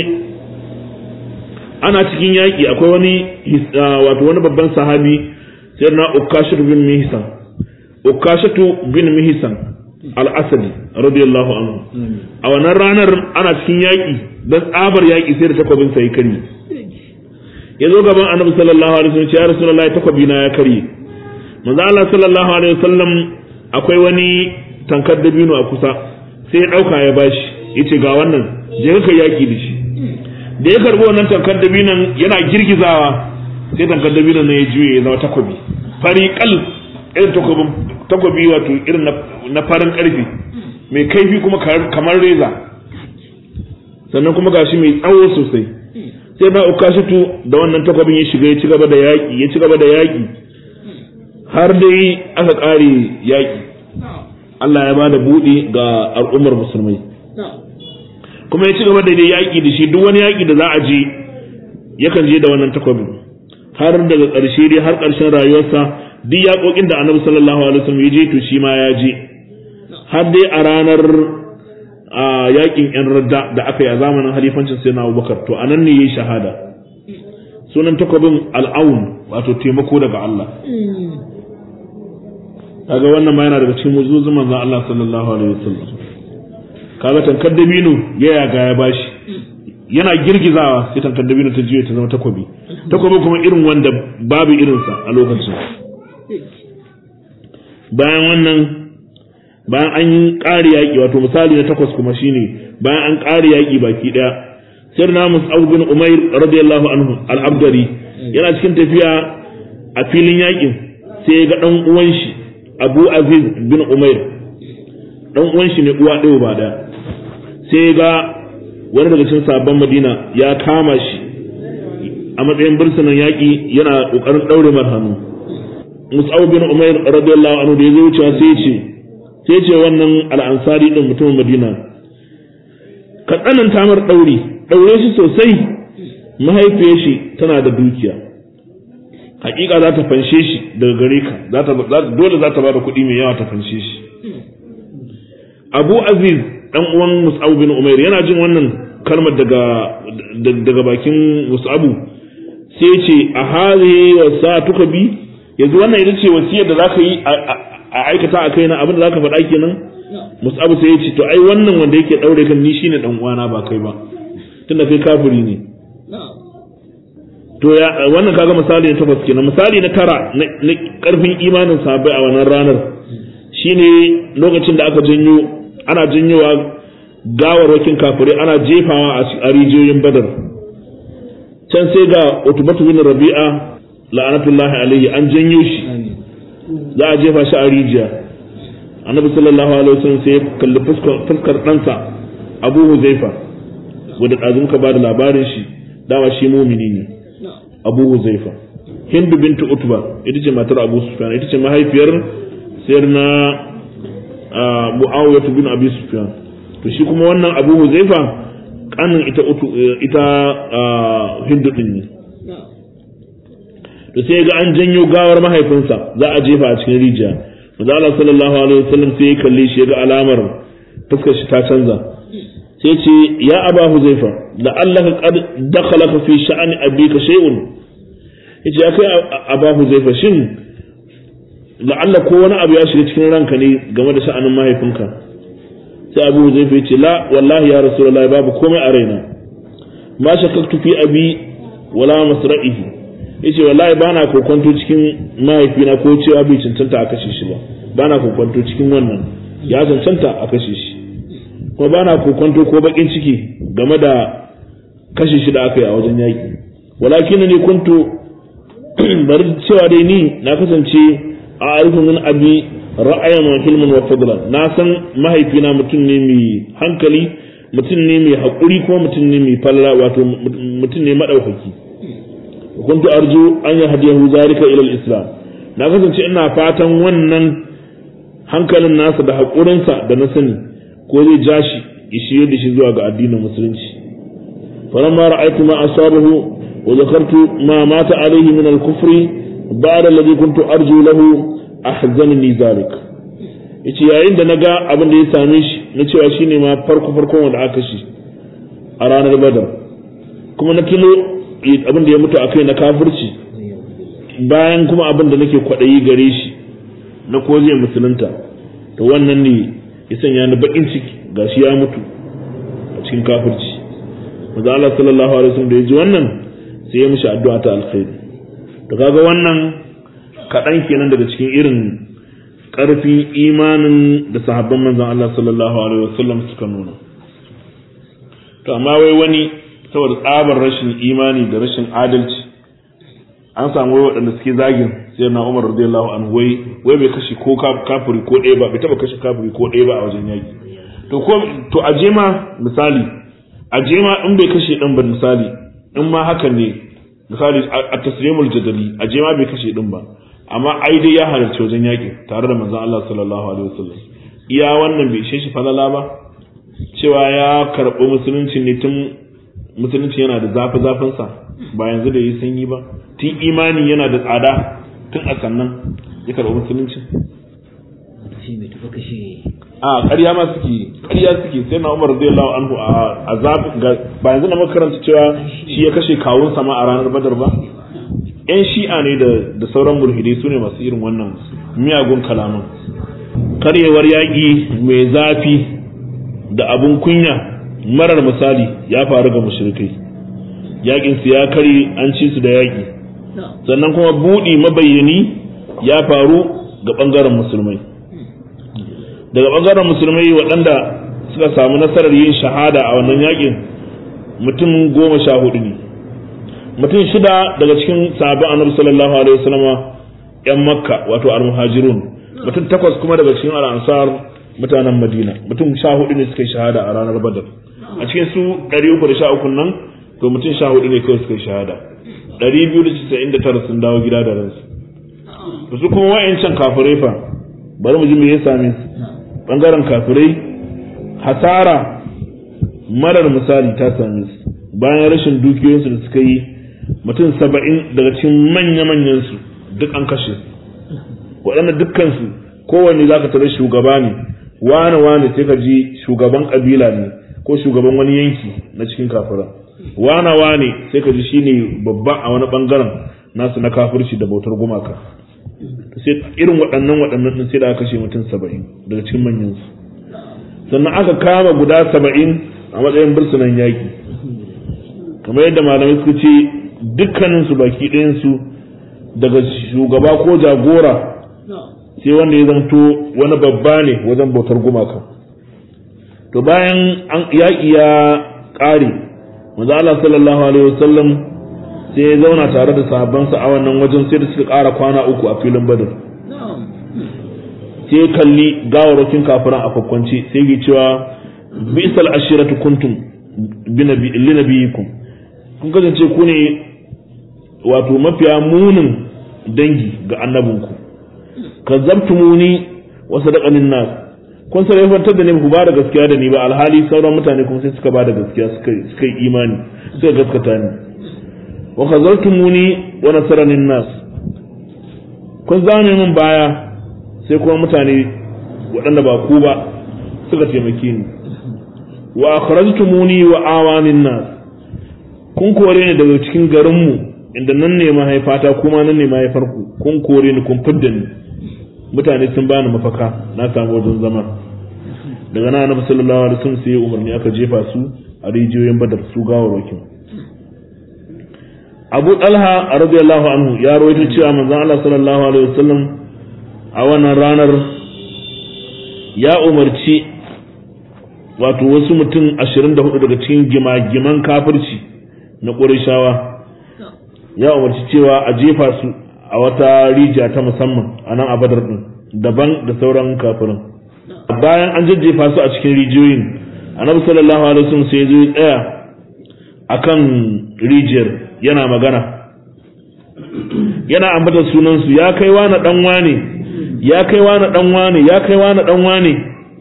ana cikin yaƙi akwai wani wato wani babban sahabi sai na ukashatu bin mihsan ukashatu bin mihsan al-asadi radiyallahu anhu a wannan ranar ana cikin yaƙi dan tsabar yaƙi sai da takwabin sa ya karye ya zo gaban annabi sallallahu alaihi wasallam ya rasulullahi takwabi na ya karye manzo Allah sallallahu alaihi wasallam akwai wani tankar dabino a kusa sai ya dauka ya bashi yace ga wannan je ka yaƙi da shi da ya karbi wannan tankar dabinon yana girgizawa sai tankar dabinon na ya juye ya zama takobi fari kal irin takobin takobi wato irin na farin karfi mai kaifi kuma kamar reza sannan kuma gashi mai tsawo sosai sai na ukashitu da wannan takobin ya shiga ya ci gaba da yaƙi ya ci gaba da yaƙi har dai aka ƙare yaƙi Allah ya bada buɗe ga al'ummar musulmai kuma ya ci gaba da yaƙi da shi duk wani yaƙi da za a je yakan je da wannan takwabin har daga ƙarshe dai har ƙarshen rayuwarsa duk yaƙoƙin da annabi sallallahu alaihi wasallam ya je to shi ma ya je har dai a ranar a yaƙin yan radda da aka yi a zamanin halifancin sai na abubakar to a nan ne ya yi shahada sunan takwabin al'aun wato taimako daga Allah kaga wannan ma yana daga cikin mujizun manzon Allah sallallahu alaihi wasallam kaga tankar dabino ya yaga ya bashi yana girgizawa sai tankar dabino ta juye ta zama takobi takobi kuma irin wanda babu irinsa a lokacin bayan wannan bayan an ƙari yaƙi wato misali na takwas kuma shine bayan an ƙari yaƙi baki ɗaya sai na mus'ab bin umair radiyallahu anhu al-abdari yana cikin tafiya a filin yaƙin sai ya ga ɗan uwan shi abu aziz bin umair ɗan uwan shi ne uwa ɗaya ba ɗaya sai ga wani daga cikin sabon madina ya kama shi a matsayin birsunan yaƙi yana ƙoƙarin ɗaure mar hannu mus'ab bin umair radiyallahu anhu da ya zo wucewa sai ce sai ce wannan al'ansari ɗin mutumin madina ka tsananta mar ɗauri ɗaure shi sosai mahaifiyar shi tana da dukiya hakika za ta fanshe shi daga gare ka dole za ta ba da kuɗi mai yawa ta fanshe shi abu aziz dan uwan mus'ab bin umair yana jin wannan kalmar daga daga bakin mus'abu sai ce a hali wasa tuka bi yanzu wannan ita ce wasiyar da zaka yi a aikata a kaina abin da zaka faɗa kenan mus'abu sai ya ce to ai wannan wanda yake daure kan ni shine dan uwana ba kai ba tunda kai kafiri ne to ya wannan kaga misali na takwas kenan misali na tara na karfin imanin sahabbai a wannan ranar shine lokacin da aka janyo ana janyowa gawarwakin kafirai ana jefawa a rijiyoyin badar can sai ga utubatu bin rabi'a la'anatullahi alaihi an janyo shi za a jefa shi a rijiya annabi sallallahu alaihi wasallam sai ya kalli fuskar ɗansa abu huzaifa wanda ɗazun ka ba da labarin shi dama shi mumini ne abu huzaifa hindu bintu utba ita ce matar abu sufyan ita ce mahaifiyar sayar na mu'awiyah bin abi sufyan to shi kuma wannan abu huzaifa kanin ita ita hindu din ne to sai ga an janyo gawar mahaifinsa za a jefa a cikin rijiya manzo Allah sallallahu alaihi wasallam sai ya kalle shi ya ga alamar fuskar shi ta canza sai ce ya aba huzaifa da Allah qad dakhalaka fi sha'ani abika shay'un yace ya kai aba huzaifa shin la'alla ko wani abu ya shiga cikin ranka ne game da sha'anin mahaifinka sai abu huzaifa yace la wallahi ya rasulullahi babu komai a raina ma shakaktu fi abi wala masra'ihi yace wallahi bana kokonto cikin mahaifina ko cewa bai cancanta a kashe shi ba bana kokonto cikin wannan ya cancanta a kashe shi kuma ba na kokonto ko bakin ciki game da kashe shi da aka yi a wajen yaƙi walakin ni kuntu bari cewa dai ni na kasance a arifin min abi ra'ayan wa hilmin wa fadlan na san mahaifina mutum ne mai hankali mutum ne mai haƙuri ko mutum ne mai falla wato mutum ne maɗaukaki kuntu arju an yi hadiyahu zalika ila islam na kasance ina fatan wannan hankalin nasa da haƙurinsa da na sani ko zai ja shi ya shirye da shi zuwa ga addinin musulunci falamma ra'aytu ma asabahu wa zakartu ma mata alayhi min al-kufri ba'da alladhi kuntu arju lahu ahzanni zalik yace yayin da naga abin da ya same shi na cewa shine ma farko farkon wanda aka shi a ranar badar kuma na tuno abin da ya mutu akai na kafirci bayan kuma abin da nake kwaɗayi gare shi na ko zai musulunta to wannan ne ya sanya ni bakin ciki gashi ya mutu a cikin kafirci maza Allah sallallahu alaihi wasallam da ya ji wannan sai ya mishi addu'a ta alkhairi to kaga wannan kaɗan kenan daga cikin irin ƙarfin imanin da sahabban manzon Allah sallallahu alaihi wasallam suka nuna to amma wai wani saboda tsabar rashin imani da rashin adalci an samu wai waɗanda suke zagin sai na Umar radiyallahu anhu wai wai bai kashe ko kafiri ko ɗaya ba bai taba kashe kafiri ko ɗaya ba a wajen yaki to ko to aje ma misali aje ma in bai kashe ɗin ba misali in ma haka ne misali a taslimul jadali aje ma bai kashe ɗin ba amma ai dai ya halarci wajen yaki tare da manzon Allah sallallahu alaihi wasallam iya wannan bai ishe shi falala ba cewa ya karɓi musulunci ne tun musulunci yana da zafi zafinsa ba yanzu da yi sanyi ba tun imani yana da tsada tun a sannan ya karɓi musulunci a ƙarya ma suke ƙarya suke sai na umar radiyallahu anhu a zafi ba yanzu na makaranta cewa shi ya kashe kawun sama a ranar badar ba yan shi'a ne da sauran mulhidai su ne masu irin wannan miyagun kalaman karyewar yaƙi mai zafi da abun kunya marar misali ya faru ga mushrikai yaƙin su ya kare an ci su da yaƙi sannan kuma buɗi mabayyani ya faru ga ɓangaren musulmai daga ɓangaren musulmai waɗanda suka samu nasarar yin shahada a wannan yaƙin mutum goma sha hudu ne mutum shida daga cikin sahabban annabi sallallahu alaihi wasallam yan makka wato al-muhajirun mutum takwas kuma daga cikin al-ansar mutanen madina mutum sha hudu ne suka yi shahada a ranar badar a cikin su 313 nan to mutum sha hudu ne kawai suka yi shahada 299 sun dawo gida da ransu da su kuma wa'ancan kafirai fa bari mu ji me ya same su bangaren kafirai hasara marar misali ta same su bayan rashin dukiyoyinsu da suka yi mutum saba'in daga cikin manya-manyan su duk an kashe waɗanda dukkansu kowanne za ka tare shugaba ne wane wane sai ka ji shugaban ƙabila ne ko shugaban wani yanki na cikin kafira wane wane sai ka ji shine babba a wani bangaren nasu na kafirci da bautar gumaka sai irin waɗannan waɗannan din sai da aka kashe mutum saba'in daga cikin manyan su sannan aka kama guda saba'in a matsayin bursunan yaƙi kamar yadda malamai suka ce dukkanin su baki ɗayan su daga shugaba ko jagora sai wanda ya zanto wani babba ne wajen bautar gumaka to bayan an yaƙi ya ƙare manzo Allah sallallahu alaihi wasallam sai ya zauna tare da sahabbansa a wannan wajen sai da suka ƙara kwana uku a filin badar sai kalli gawarwakin kafiran a kwakwance sai ke cewa bisal ashiratu kuntum li nabiyikum kun kasance ku ne wato mafiya munin dangi ga annabinku kazzabtumuni wa sadaqanin nas kun sai fantar da ni ku ba da gaskiya da ni ba alhali sauran mutane kuma sai suka ba da gaskiya suka suka yi imani suka gaskata ni wa khazartumuni wa nasarani nas kun zame min baya sai kuma mutane waɗanda ba ku ba suka taimake ni wa akhrajtumuni wa awanin nas kun kore ni daga cikin garinmu inda nan ne mahaifata kuma nan ne mahaifarku kun kore ni kun fidda ni mutane sun bani mafaka na samu wajen zama daga nan annabi sallallahu alaihi wasallam sai umarni aka jefa su a rijiyoyin badar su gawarwakin Abu Talha radiyallahu anhu ya rawaito cewa manzon Allah sallallahu alaihi wasallam a wannan ranar ya umarci wato wasu mutum 24 daga cikin gimagiman kafirci na Qurayshawa ya umarci cewa a jefa su a wata rijiya ta musamman a nan a badar din daban da sauran kafirin bayan an jajjefa su a cikin rijiyoyin annabi sallallahu alaihi wasallam sai ya zo ya tsaya akan rijiyar yana magana yana ambatar sunan su ya kai wani dan wane ya kai wani dan wane ya kai wani dan wane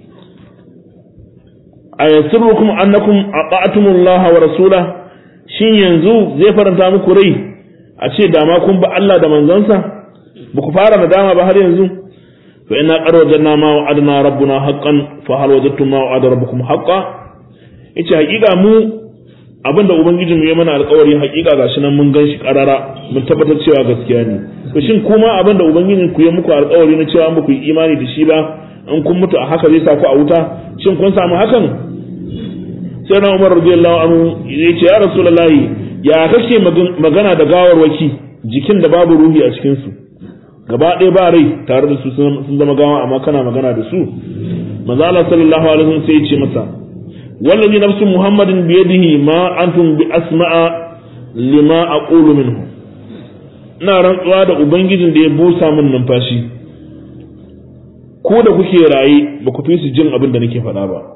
ayasurrukum annakum ata'tumullaha wa rasulahu shin yanzu zai faranta muku rai a ce dama kun ba Allah da manzansa ba ku fara nadama ba har yanzu fa inna qad wajadna ma wa'adna rabbuna haqqan fa hal wajadtum ma wa'ada rabbukum haqqan yace hakika mu abinda ubangiji mu ya mana alƙawari hakika gashi nan mun ganshi karara mun tabbatar cewa gaskiya ne to shin kuma abinda ubangiji ku ya muku alƙawari na cewa muku yi imani da shi ba in kun mutu a haka zai sa ku a wuta shin kun samu hakan sai na umar radiyallahu anhu ya ce ya rasulullahi ya kake magana da gawarwaki jikin da babu ruhi a cikin su gaba ɗaya ba rai tare da su sun zama gawa amma kana magana da su manzo Allah sallallahu alaihi wasallam sai ya ce masa wallazi nafsu muhammadin bi yadihi ma antum bi asma'a lima aqulu minhu ina rantsuwa da ubangijin da ya busa min numfashi ko da kuke raye ba ku fi su jin abin da nake faɗa ba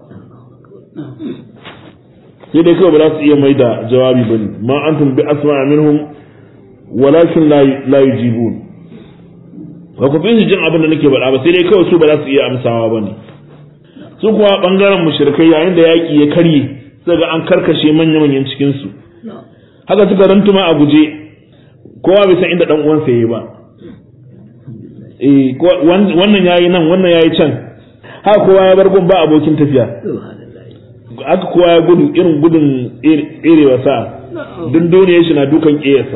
sai dai kawai ba za su iya mai da jawabi ba ne ma antum bi asma minhum walakin la yujibun ba ku fi su jin abin da nake faɗa ba sai dai kawai su ba za su iya amsawa ba ne su kuwa bangaren mushrikai yayin da yaƙi ya karye sai ga an karkashe manya-manyan cikin su haka suka rantuma a guje kowa bai san inda dan uwansa yayi ba eh wannan yayi nan wannan yayi can haka kowa ya bar gun ba abokin tafiya haka kowa ya gudu irin gudun tserewa sa duk duniyar shi na dukan ƙeyarsa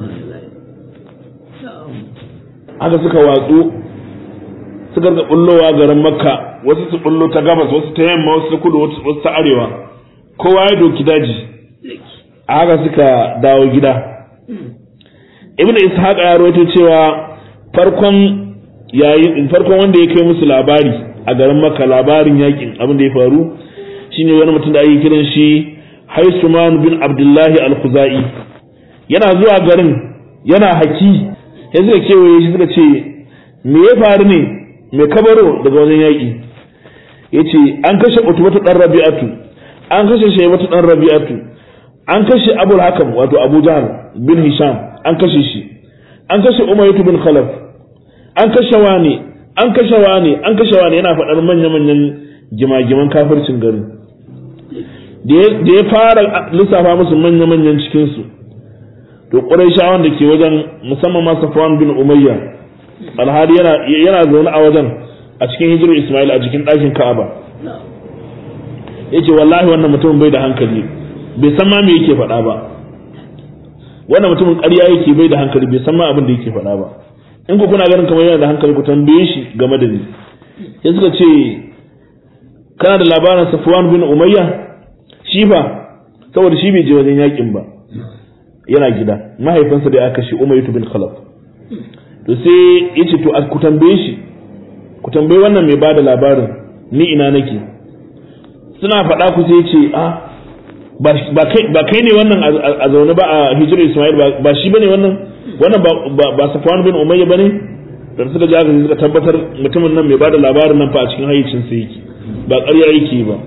haka suka watsu suka ga bullowa garin makka wasu su bullo ta gabas wasu ta yamma wasu ta kudu wasu ta arewa kowa ya doki daji a haka suka dawo gida ibn ishaq ya rawaito cewa farkon yayin farkon wanda ya kai musu labari a garin makka labarin yakin abin da ya faru shine wani mutum da ake kiran shi Haisuman bin Abdullahi al-Khuzai yana zuwa garin yana haki sai suka kewaye shi suka ce me ya faru ne me kabaro daga wajen yaƙi yace an kashe Utbatu dan Rabi'atu an kashe Shaybatu dan Rabi'atu an kashe Abul Hakam wato Abu Jahl bin Hisham an kashe shi an kashe Umayyah bin Khalaf an kashe wani an kashe wani an kashe wani yana faɗar manya-manyan gima-giman kafircin garin da ya fara lissafa musu manya-manyan cikinsu to ƙuraishawan da ke wajen musamman ma safwan bin umayya alhali yana zaune a wajen a cikin hijirar ismail a jikin ɗakin ka'aba ya ce wallahi wannan mutumin bai da hankali bai san ma me yake faɗa ba wannan mutumin ƙarya yake bai da hankali bai san ma abin da yake faɗa ba in ku kuna ganin kamar yana da hankali ku tambaye shi game da ni sai suka ce kana da labarin safwan bin umayya shi fa saboda shi bai je wajen yakin ba yana gida mahaifinsa da ya kashe umayyatu bin khalaf to sai ya ce to ku tambaye shi ku tambaye wannan mai bada labarin ni ina nake suna faɗa ku sai ce a ba kai ne wannan a zaune ba a hijirar ismail ba shi bane wannan wannan ba safwan bin umayya bane da suka ji haka suka tabbatar mutumin nan mai bada labarin nan fa a cikin hayyacin sa yake ba ƙarya yake ba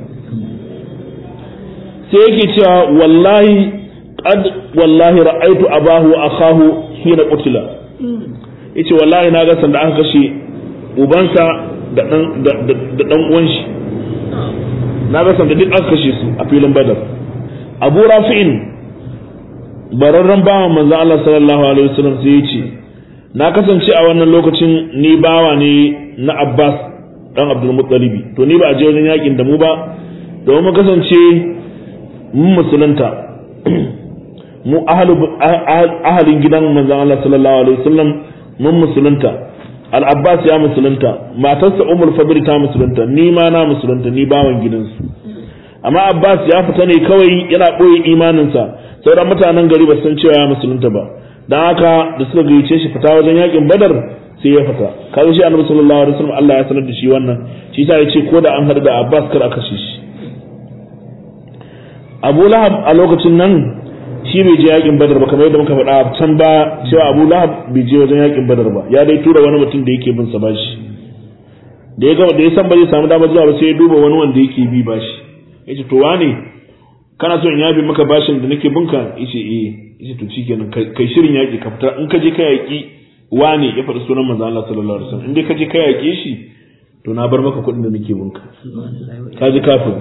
sai yake cewa wallahi qad wallahi ra'aytu abahu wa akahu hina qutila yace wallahi na ga sanda aka kashe ubansa da dan da dan uwan shi na ga sanda duk aka kashe su a filin badar abu rafi'in bararren bawan manzo Allah sallallahu alaihi wasallam sai yace na kasance a wannan lokacin ni bawa ne na Abbas dan Abdul Muttalibi to ni ba a je wajen yakin da mu ba domin mu kasance mun musulunta mu ahalin gidan manzon Allah sallallahu alaihi wasallam mun musulunta al-Abbas ya musulunta matarsa Ummul Fadl ta musulunta ni ma na musulunta ni bawan gidansu amma Abbas ya fita ne kawai yana boye imaninsa sauran mutanen gari ba san cewa ya musulunta ba dan haka da suka gayyace shi fita wajen yakin Badar sai ya fita kaga shi Annabi sallallahu alaihi wasallam Allah ya sanar da shi wannan shi yasa ya ce ko da an hada da Abbas kar a kashe shi Abu Lahab a lokacin nan shi bai je yakin badar ba kamar yadda muka faɗa can ba cewa abu lahab bai je wajen yakin badar ba ya dai tura wani mutum da yake bin sa bashi da ya gama da ya san ba zai samu dama zuwa ba sai ya duba wani wanda yake bi bashi yace to wane kana so in yabi maka bashin da nake binka yace eh yace to shikenan kai shirin yaki ka fita in ka je ka yaki wane ya faɗi sunan manzo Allah sallallahu alaihi wasallam in dai ka je ka yaki shi to na bar maka kuɗin da nake binka ka ji kafin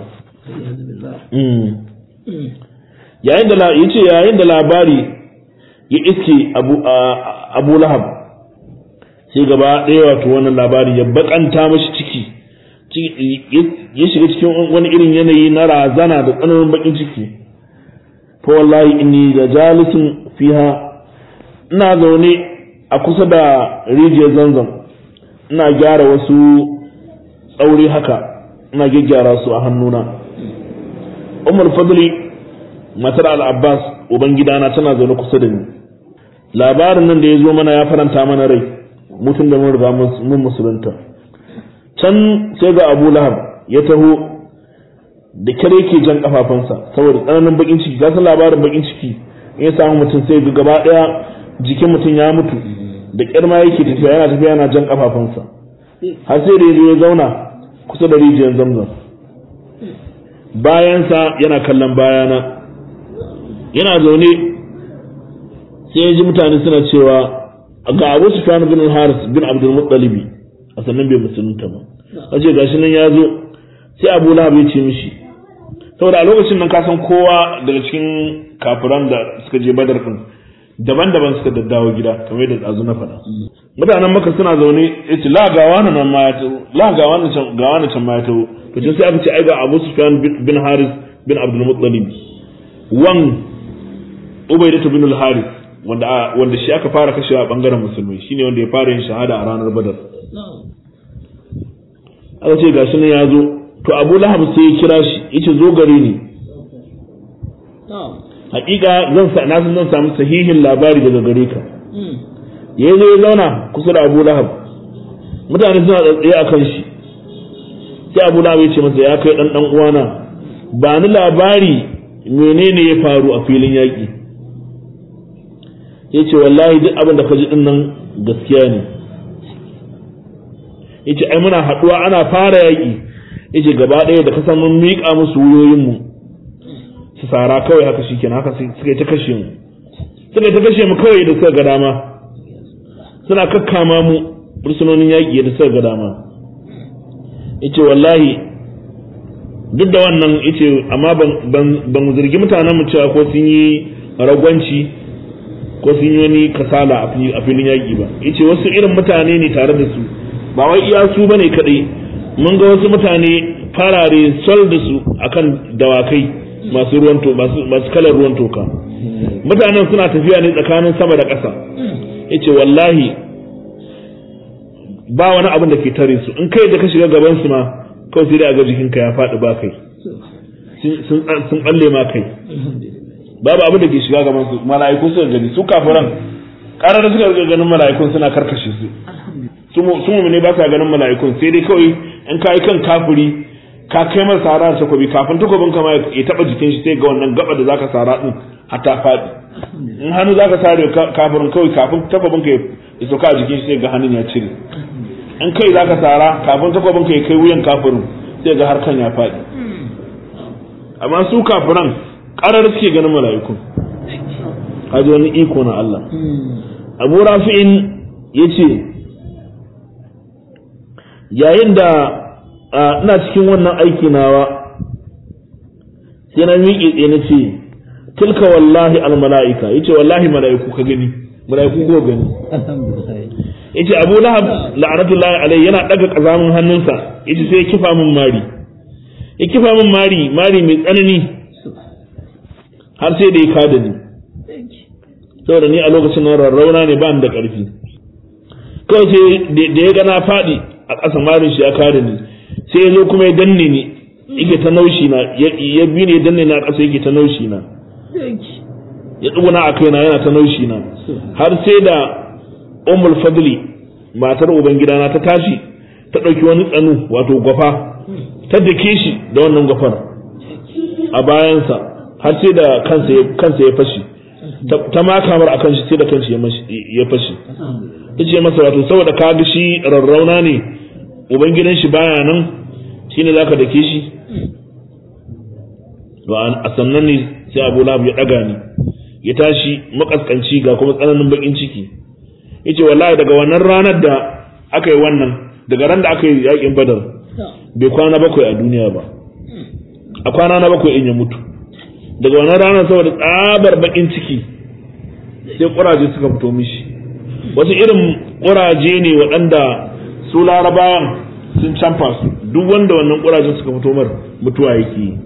yayin da yace yayin da labari ya iske abu abu lahab sai gaba ɗaya wato wannan labari ya bakanta mashi ciki ya shiga cikin wani irin yanayi na razana da tsananin bakin ciki fa wallahi inni da jalisun fiha ina zaune a kusa da rijiyar zanzan ina gyara wasu tsauri haka ina gyaggyara su a hannuna umar fadli matar al-abbas uban gidana tana zaune kusa da ni labarin nan da ya zo mana ya faranta mana rai mutum da mun riga mun musulunta can sai ga abu lahab ya taho da kyar yake jan kafafunsa saboda tsananin bakin ciki ka san labarin bakin ciki in ya samu mutum sai ga gaba daya jikin mutum ya mutu da kyar ma yake tafiya yana tafiya yana jan kafafunsa har sai da ya zo ya zauna kusa da rijiyar zamzam bayansa yana kallon bayana yana zaune sai ya ji mutane suna cewa ga abu sufyan bin haris bin abdul muttalibi a sannan bai musulunta ba wace gashi nan ya zo sai abu lahab ya ce mishi saboda a lokacin nan ka san kowa daga cikin kafiran da suka je badar din daban-daban suka daddawo gida kamar yadda tsazu na faɗa mutanen maka suna zaune ya ce la ga wani nan ma ya taho la ga wani can ga wani can ma ya taho to sai aka ce ai ga abu sufyan bin haris bin abdul muttalib wan ubaidatu bin al-haris wanda wanda shi aka fara kashewa a bangaren musulmi shine wanda ya fara yin shahada a ranar badar aka ce gashi nan ya zo to abu lahab sai ya kira shi yace zo gare ni hakika zan sa na zan samu sahihin labari daga gare ka ya zo ya zauna kusa da abu lahab mutane suna tsaye a kan shi sai abu lahab ya ce masa ya kai dan dan uwana ba ni labari menene ya faru a filin yaƙi ya ce wallahi duk abin da ka ji din nan gaskiya ne ya ce ai muna haɗuwa ana fara yaƙi ya ce gaba ɗaya da kasan mun miƙa musu wuyoyinmu su sara kawai haka shi kenan haka suka ta kashe mu suka ta kashe mu kawai da suka ga dama suna kakkama mu fursunonin yaƙi da suka ga dama ya ce wallahi duk da wannan ya ce amma ban zargi mutanen mu cewa ko sun yi ragwanci ko sun yi wani kasala a filin yaƙi ba yace wasu irin mutane ne tare da su ba wai iya su bane kadai mun ga wasu mutane farare sol da su akan dawakai masu ruwan to masu kalar ruwan toka mutanen suna tafiya ne tsakanin sama da ƙasa yace wallahi ba wani abin da ke tare su in kai da ka shiga gaban su ma kawai sai dai a ga jikinka ya faɗi ba kai sun balle ma kai babu abin da ke shiga gaban su mala'iku suka gani su kafiran karar da suka ga ganin mala'ikun suna karkashe su su mu ne ba sa ganin mala'ikun sai dai kawai in ka yi kan kafiri ka kai masa sara da takobi kafin takobin kama ya taba jikin shi sai ga wannan gaba da zaka sara din hatta faɗi in hannu zaka sare kafirin kawai kafin takobin ka ya soka a jikin shi sai ga hannun ya cire in kai zaka sara kafin takobin ka ya kai wuyan kafirin sai ga harkan ya faɗi amma su kafiran karar suke ganin mala'iku kaji wani iko na Allah abu rafi'in ya ce yayin da ina cikin wannan aiki nawa sai na miƙe tsaye na ce tilka wallahi al mala'ika ya ce wallahi mala'iku ka gani mala'iku ko gani ya ce abu lahab la'anatullahi alai yana ɗaga ƙazamin hannunsa ya ce sai ya kifa min mari ya kifa min mari mari mai tsanani har sai da ya kada ni saboda ni a lokacin nan rarrauna ne ba ni da ƙarfi kawai sai da ya gana faɗi a ƙasa marin shi ya kada ni sai ya zo kuma ya danne ni yake ta naushi na ya bi ne ya danne ni a ƙasa yake ta naushi na ya tsuguna a kaina yana ta naushi na har sai da ummul fadli matar ubangidana ta tashi ta ɗauki wani tsanu wato gwafa ta dake shi da wannan gwafar a bayansa har sai da kansa ya fashi ta makamar akan shi sai da kanshi ya fashi ta ce masa wato saboda ka ga shi rarrauna ne ubangidan shi baya nan shine zaka dake shi to a sannan ne sai Abu Lahab ya daga ni ya tashi makaskanci ga kuma tsananin bakin ciki yace wallahi daga wannan ranar da aka yi wannan daga ran da aka yi yakin Badar bai kwana bakwai a duniya ba a kwana na bakwai in ya mutu daga wannan ranar saboda tsabar bakin ciki sai kuraje suka fito mishi wasu irin kuraje ne waɗanda su larabawan sun canfa su duk wanda wannan kurajen suka fito mar mutuwa yake yi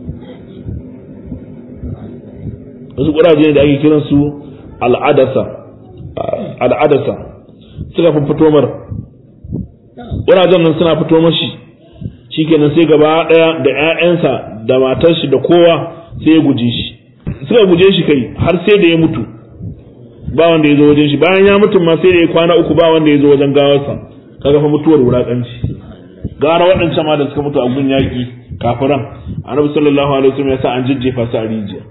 wasu kuraje ne da ake kiran su al'adasa al'adasa suka fi fito mar kurajen nan suna fito mashi shikenan sai gaba daya da ƴaƴansa da matar shi da kowa sai ya guje shi suka guje shi kai har sai da ya mutu ba wanda ya zo wajen shi bayan ya mutu ma sai da ya kwana uku ba wanda ya zo wajen gawarsa kaga fa mutuwar wulakanci gara waɗancan ma da suka mutu a gun yaƙi kafiran annabi sallallahu alaihi wasallam ya sa an jijjefa su a rijiya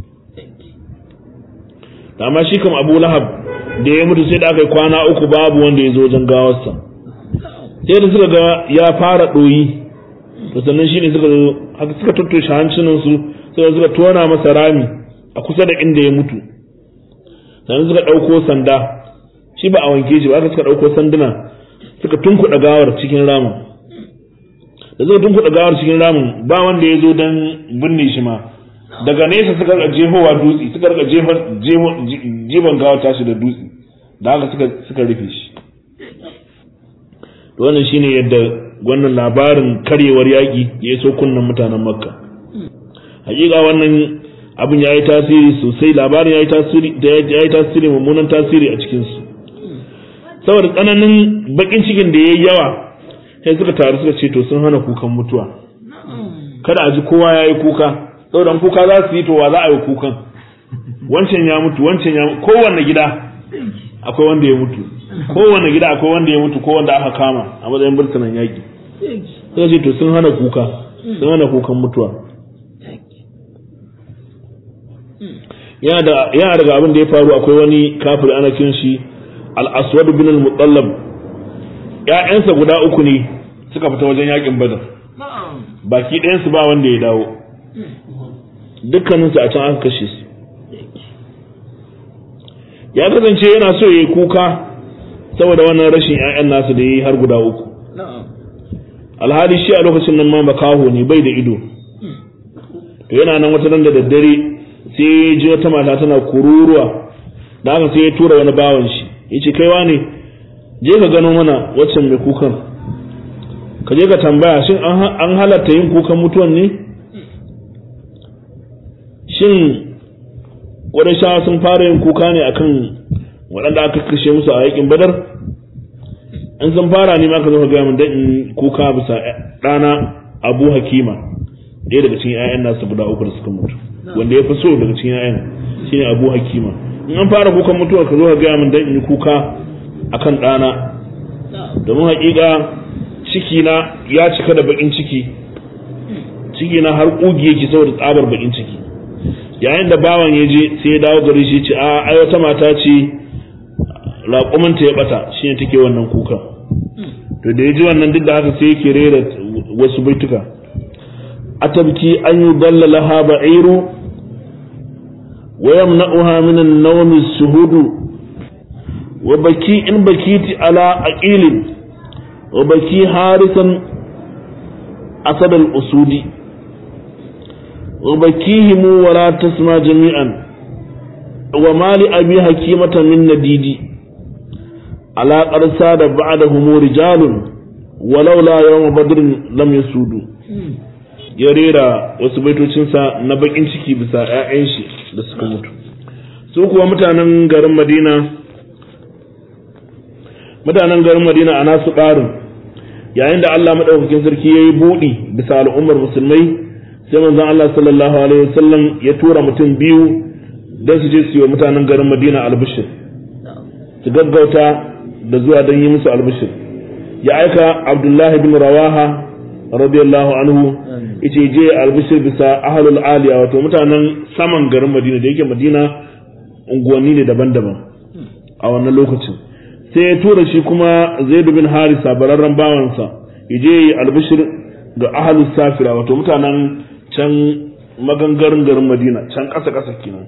amma shi kam Abu Lahab da ya mutu sai da aka yi kwana uku babu wanda ya zo wajen gawarsa sai da suka ga ya fara ɗoyi to sannan shine suka zo haka suka tattoshe hancinan su sai suka tona masa rami a kusa da inda ya mutu sannan suka ɗauko sanda shi ba a wanke shi ba haka suka ɗauko sanduna suka tunkuɗa gawar cikin ramin da suka tunkuɗa gawar cikin ramin ba wanda ya zo don binne shi ma daga nesa suka rika jefowa dutse suka rika jefan gawar tashi da dutse da haka suka suka rufe shi to wannan shine yadda wannan labarin karyewar yaƙi ya iso kunnen mutanen makka hakika wannan abin ya yi tasiri sosai labarin ya yi tasiri ya yi tasiri mummunan tasiri a cikinsu saboda tsananin bakin cikin da ya yi yawa sai suka taru suka ce to sun hana kukan mutuwa kada a ji kowa ya yi kuka saboda kuka za su yi to wa za a yi kukan wancan ya mutu wancan ya mutu kowanne gida akwai wanda ya mutu kowanne gida akwai wanda ya mutu ko wanda aka kama a matsayin burtunan yaƙi suka ce to sun hana kuka sun hana kukan mutuwa yana daga abin da ya faru akwai wani kafir ana kin shi al-aswad bin al-mutallab ƴaƴansa guda uku ne suka fita wajen yakin badar baki ɗayan su ba wanda ya dawo dukkanin su a can aka kashe su ya kasance yana so ya yi kuka saboda wannan rashin ƴaƴan nasu da ya yi har guda uku alhali shi a lokacin nan ma makaho ne bai da ido to yana nan wata nan da daddare sai ji wata mata tana kururuwa da haka sai ya tura wani bawan shi ya ce kaiwa ne je ka gano mana waccan mai kukan ka je ka tambaya shin an halatta yin kukan mutuwan ne shin shawa sun fara yin kuka ne akan waɗanda aka kashe musu a yakin badar an sun fara ne ma ka zo ka gaya min dan in kuka bisa ɗana abu hakima ɗaya daga cikin 'ya'yan nasu guda uku da suka mutu wanda ya fi so daga cikin 'ya'yan shine abu hakima in an fara kukan mutuwa ka zo ka gaya min dan in yi kuka akan ɗana domin haƙiƙa ciki na ya cika da baƙin ciki ciki na har ƙugi yake saboda tsabar baƙin ciki yayin da bawan ya je sai ya dawo gari shi ce a ai wata mata ce raƙumanta ya bata shine take wannan kuka to da ya ji wannan duk da haka sai yake rera wasu baituka atabki an yudalla laha ba'iru wa yamna'uha min an-nawm as-suhud wa baki in bakiti ala aqilin wa baki harisan asad al-usudi wa bakihim wa la tasma jami'an wa mali abi hakimata min nadidi ala qarsa da ba'dahum rijalun walaula yawm badrin lam yasudu ya rera wasu baitocinsa na bakin ciki bisa 'ya'yan shi da suka mutu su kuwa mutanen garin madina mutanen garin madina a nasu ƙarin yayin da allah maɗaukakin sarki ya yi buɗi bisa al'ummar musulmai sai manzon allah sallallahu alaihi wasallam ya tura mutum biyu don su je su yi wa mutanen garin madina albishir su gaggauta da zuwa don yi musu albishir ya aika abdullahi bin rawaha radiyallahu anhu yace je albishir bisa ahlul aliya wato mutanen saman garin madina da yake madina unguwanni ne daban-daban a wannan lokacin sai ya tura shi kuma zaidu bin harisa bararren bawansa ya je yi albishir ga ahalus safira wato mutanen can magangarin garin madina can ƙasa-ƙasa kenan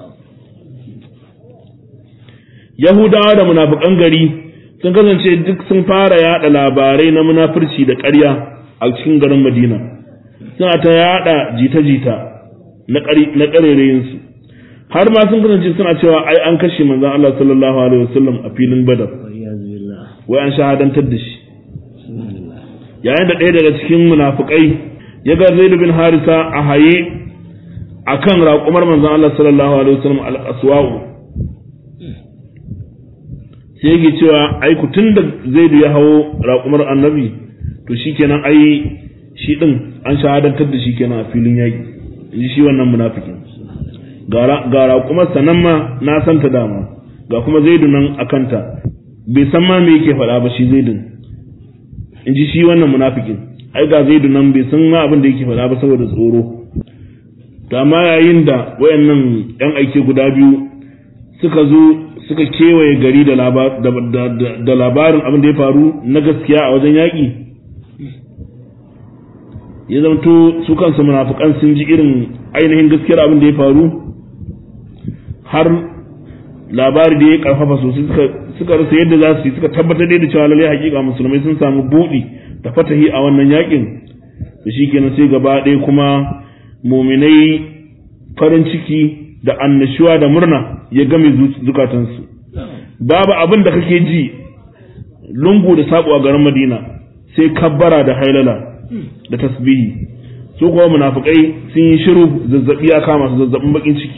yahudawa da munafukan gari sun kasance duk sun fara yada labarai na munafurci da ƙarya a cikin garin madina suna ta yada jita-jita na ƙarerayinsu har ma sun kasance suna cewa ai an kashe manzon Allah sallallahu alaihi wasallam a filin badar wai an shahadantar da shi yayin da ɗaya daga cikin munafukai ya ga zaid bin harisa a haye akan raƙumar manzon Allah sallallahu alaihi wasallam al-aswa'u sai yake cewa ai ku tunda zaid ya hawo raƙumar annabi to shikenan ai shi din an shahadantar da shi kenan a filin yaƙi ji shi wannan munafikin ga raƙumar sanan ma na santa dama ga kuma zaidu nan a kanta bai san ma me yake faɗa ba shi zaidun in ji shi wannan munafikin ai ga zaidu nan bai san ma abin da yake faɗa ba saboda tsoro to amma yayin da wayannan yan aike guda biyu suka zo suka kewaye gari da labarin abin da ya faru na gaskiya a wajen yaƙi ya zamto su kansu munafukan sun ji irin ainihin gaskiyar abin da ya faru har labari da ya karfafa sosai suka rasa yadda za su yi suka tabbatar da cewa lallai hakika musulmai sun samu buɗi da fatahi a wannan yakin da shi kenan sai gaba ɗaya kuma muminai farin ciki da annashuwa da murna ya game zukatansu babu abin da kake ji lungu da saƙo a garin madina sai kabbara da hailala da tasbihi su kuma munafikai sun yi shiru zazzabi ya kama su zazzabin bakin ciki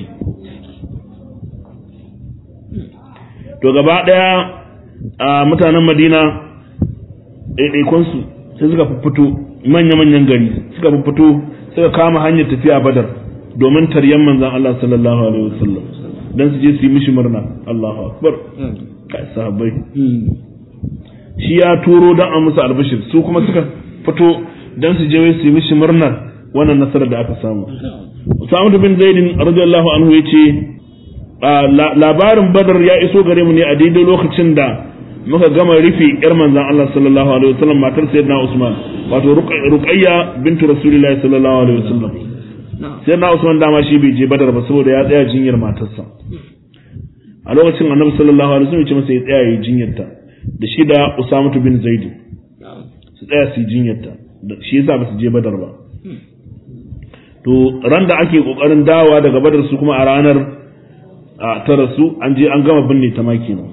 to gaba daya a mutanen madina ɗaiɗaikonsu sai suka fito manya-manyan gari suka fito suka kama hanyar tafiya badar domin taryan manzan Allah sallallahu alaihi wasallam dan su je su yi mishi murna Allahu akbar kai sahabbai shi ya turo dan a musu albashir su kuma suka fito dan su je su yi mishi murnar wannan nasarar da aka samu Usama bin Zaid radiyallahu anhu yace labarin Badar ya iso gare mu ne a daidai lokacin da muka gama rufe yar manzon Allah sallallahu alaihi wasallam matar sayyidina Usman wato Ruqayya bintu Rasulullahi sallallahu alaihi wasallam sayyidina Usman dama shi bai je Badar ba saboda ya tsaya jinyar matarsa a lokacin Annabi sallallahu alaihi wasallam ya ce masa ya tsaya yi jinyarta da shi da Usama bin Zaid su tsaya su yi jinyarta shi yasa ba su je badar ba to ran da ake kokarin dawa daga badar su kuma a ranar a tara su an je an gama binne ta maki nan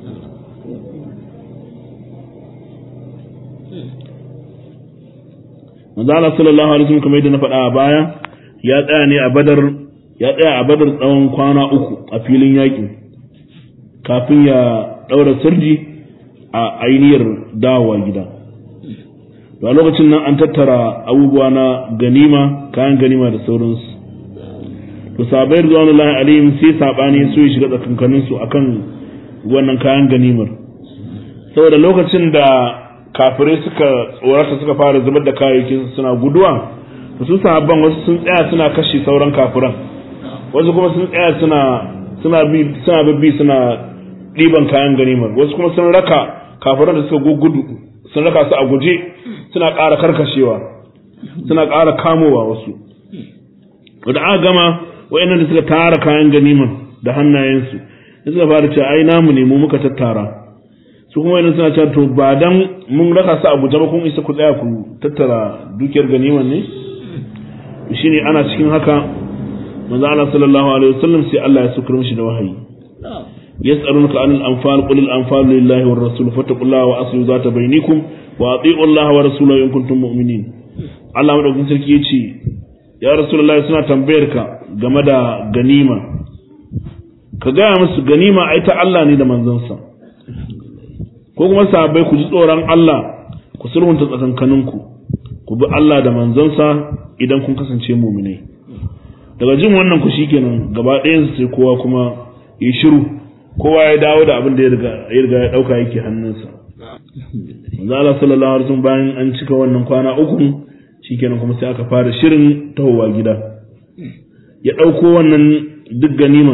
manzo Allah sallallahu alaihi wasallam kamar yadda na faɗa a baya ya tsaya ne a badar ya tsaya a badar tsawon kwana uku a filin yaƙi kafin ya ɗaura sirji a ainihar dawowa gida to a lokacin nan an tattara abubuwa na ganima kayan ganima da sauransu to sabai rizwanullahi alaihim sai sabani su ya shiga tsakankanin su akan wannan kayan ganimar saboda lokacin da kafirai suka tsorata suka fara zubar da kayayyakin suna guduwa to su sahabban wasu sun tsaya suna kashe sauran kafiran wasu kuma sun tsaya suna suna bi suna bibbi suna ɗiban kayan ganimar wasu kuma sun raka kafiran da suka gudu sun raka su a guje suna ƙara karkashewa suna ƙara kamowa wasu da aka gama wayannan da suka tara kayan ganiman da hannayensu da suka fara cewa ai namu ne mu muka tattara su kuma wayannan suna cewa to ba dan mun raka su a guje ba kun isa ku tsaya ku tattara dukiyar ganiman ne shine ana cikin haka manzo Allah sallallahu alaihi wasallam sai Allah ya sukar mishi da wahayi يسألونك عن الأنفال قل الأنفال لله والرسول فاتقوا الله وأصلوا ذات بينكم وأطيعوا الله ورسوله إن كنتم مؤمنين Allah madaukakin sarki ya ce ya rasulullahi suna tambayar ka game da ganima ka gaya musu ganima ai ta Allah ne da manzansa ko kuma sahabbai ku ji tsoron Allah ku sulhunta tsakankaninku ku bi Allah da manzansa idan kun kasance muminai daga jin wannan ku shikenan gaba ɗayan sai kowa kuma ya shiru kowa ya dawo da abin da ya riga ya dauka yake hannunsa manzo Allah sallallahu alaihi wasallam bayan an cika wannan kwana uku shikenan kuma sai aka fara shirin tahowa gida ya dauko wannan duk ganima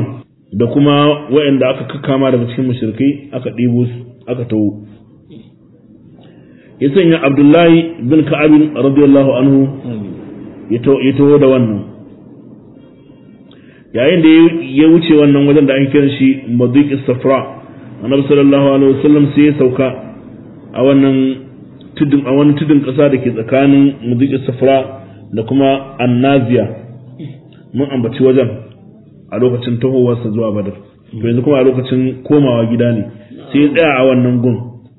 da kuma waɗanda aka kakkama daga cikin mushrikai aka ɗibo su aka tawo ya sanya abdullahi bin ka'abin radiyallahu anhu ya taho da wannan yayin da ya wuce wannan wajen da ake kiran shi madiq safra annabi sallallahu alaihi wasallam sai ya sauka a wannan tudun a wani tudun kasa da ke tsakanin madiq safra da kuma annaziya mun ambaci wajen a lokacin tahowarsa zuwa badar to yanzu kuma a lokacin komawa gida ne sai ya tsaya a wannan gun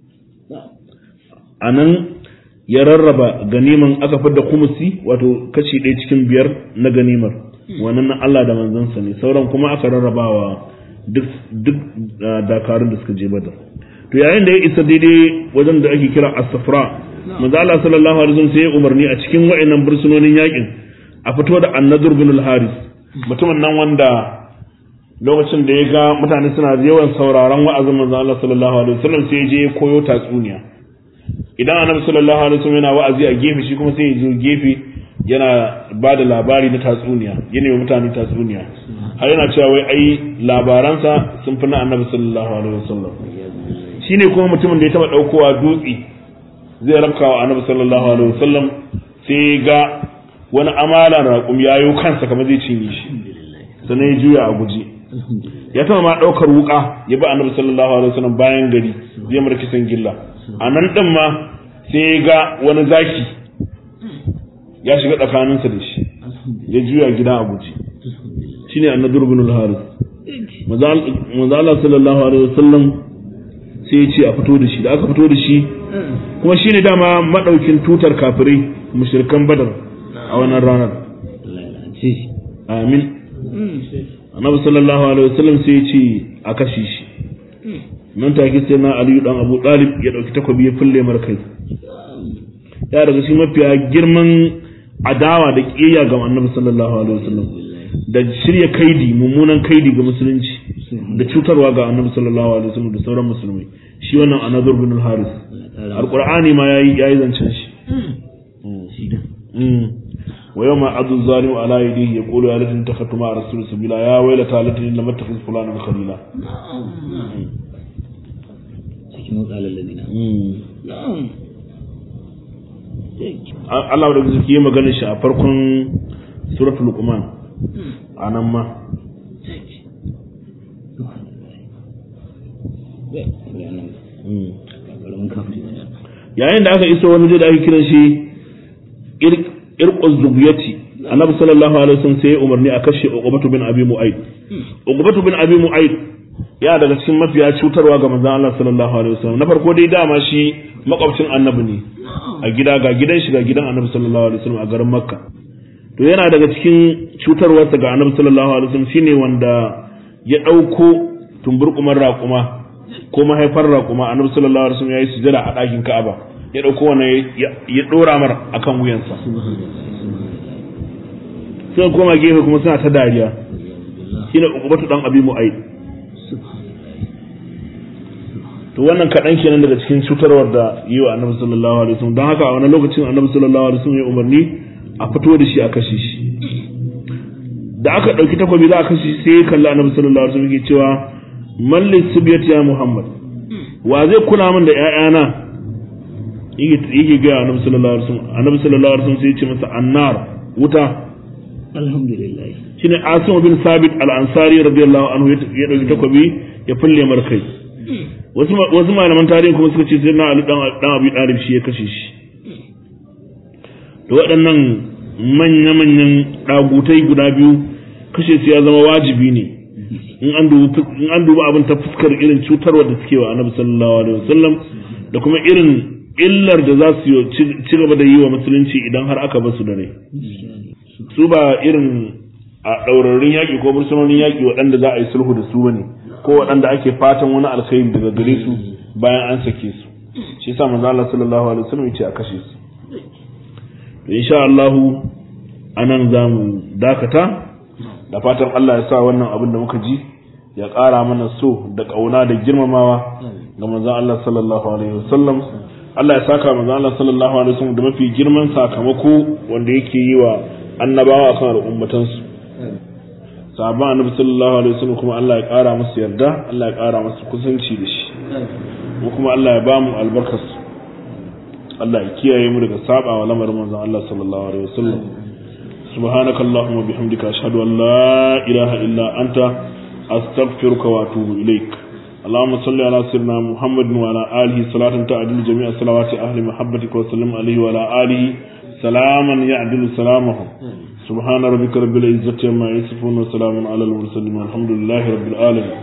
a nan ya rarraba ganiman aka fidda kumusi wato kashi ɗaya cikin biyar na ganimar wannan na Allah da manzansa ne sauran kuma aka rarrabawa duk duk dakarun da suka je badar to yayin da ya isa daidai wajen da ake kira as-safra manzo Allah sallallahu alaihi wasallam sai ya umarni a cikin wa'annan bursunonin yakin a fito da annadur bin al-haris mutumin nan wanda lokacin da ya ga mutane suna yawan sauraron wa'azin manzo Allah sallallahu alaihi wasallam sai ya je koyo tatsuniya idan annabi sallallahu alaihi wasallam yana wa'azi a gefe shi kuma sai ya zo gefe yana ba da labari na tatsuniya yana yi mutane tatsuniya har yana cewa wai ai labaransa sun fi na annabi sallallahu alaihi wasallam shine kuma mutumin da ya taba daukowa dutse zai rabka wa annabi sallallahu alaihi wasallam sai ga wani amalan raƙum yayo kansa kamar zai cinye shi sannan ya juya a guje ya taba ma daukar wuka ya bi annabi sallallahu alaihi wasallam bayan gari zai mara kisan gilla a nan din ma sai ga wani zaki ya shiga tsakaninsa da shi ya juya gida a guje shine annadur bin al-haris manzo Allah sallallahu alaihi wasallam sai ya ce a fito da shi da aka fito da shi kuma shine dama madaukin tutar kafirai mushrikan badar a wannan ranar amin annabi sallallahu alaihi wasallam sai ya ce a kashe shi nan take sai na aliyu dan abu talib ya dauki takobi ya fulle mar kai ya daga shi mafiya girman adawa da kiyaya ga annabi sallallahu alaihi wasallam da shirya kaidi mummunan kaidi ga musulunci da cutarwa ga annabi sallallahu alaihi wasallam da sauran musulmai shi wannan anazur bin al-haris alqur'ani ma yayi yayi zancen shi wa yawma adu zalimu ala yadihi yaqulu ya laitani takhatu ma rasul sabila ya waylata laitani lam attakhidh fulanan khalila cikin qala alladina na'am Allah da zuki magana shi a farkon suratul luqman anan ma yayin da aka iso wani da ake kiran shi irquz zubiyati annabi sallallahu alaihi wasallam sai ya umarni a kashe uqbatu bin abi mu'ayd uqbatu bin abi mu'ayd ya daga cikin mafiya cutarwa ga manzon Allah sallallahu alaihi wasallam na farko dai dama shi makwabcin annabi ne a gida ga gidan shi ga gidan annabi sallallahu alaihi wasallam a garin makka to yana daga cikin cutarwarsa ga annabi sallallahu alaihi wasallam shine wanda ya dauko tumburkumar raƙuma ko mahaifar raƙuma annabi sallallahu alaihi wasallam yayi sujada a ɗakin Ka'aba ya dauko wannan ya dora mar akan wuyansa sai koma gefe kuma suna ta dariya shine ukubatu dan abi mu'aid to wannan kaɗan kenan daga cikin cutarwar da yi wa annabi sallallahu alaihi wasallam don haka a wani lokacin annabi sallallahu alaihi wasallam ya umarni a fito da shi a kashe shi da aka ɗauki takobi za a kashe shi sai ya kalli annabi sallallahu alaihi wasallam yake cewa malli subiyat ya muhammad wa zai kula min da ƴaƴana yake ga annabi sallallahu alaihi wasallam annabi sallallahu alaihi wasallam sai ya ce masa annar wuta alhamdulillah shine asim bin sabit al-ansari radiyallahu anhu ya ɗauki takobi ya fulle mar kai wasu malaman tarihin kuma suka ce sai na ali dan abi dalib shi ya kashe shi da waɗannan manya-manyan ɗagutai guda biyu kashe su ya zama wajibi ne in an duba abin ta fuskar irin cutarwa da suke wa annabi sallallahu alaihi wasallam da kuma irin illar da za su ci gaba da yi wa musulunci idan har aka basu da rai su ba irin a ɗaurarin yaƙi ko bursunonin yaƙi waɗanda za a yi sulhu da su bane ko waɗanda ake fatan wani alkhairi daga gare su bayan an sake su shi yasa manzo Allah sallallahu alaihi wasallam yace a kashe su to insha Allah anan zamu dakata da fatan Allah ya sa wannan abin da muka ji ya ƙara mana so da ƙauna da girmamawa ga manzon Allah sallallahu alaihi wasallam Allah ya saka manzon Allah sallallahu alaihi wasallam da mafi girman sakamako wanda yake yi wa annabawa kan al'ummatansu sahabban annabi sallallahu alaihi wasallam kuma Allah ya ƙara musu yarda Allah ya ƙara musu kusanci da shi mu kuma Allah ya bamu albarkas Allah ya kiyaye mu daga saba wa lamarin manzon Allah sallallahu alaihi wasallam subhanakallahumma bihamdika ashhadu an la ilaha illa anta astaghfiruka wa atubu ilaik اللهم صل على سيدنا محمد وعلى آله صلاة تعدل جميع صلوات أهل محبتك وسلم عليه وعلى آله سلاما يعدل سلامه سبحان ربك رب العزة عما يصفون وسلام على المرسلين والحمد لله رب العالمين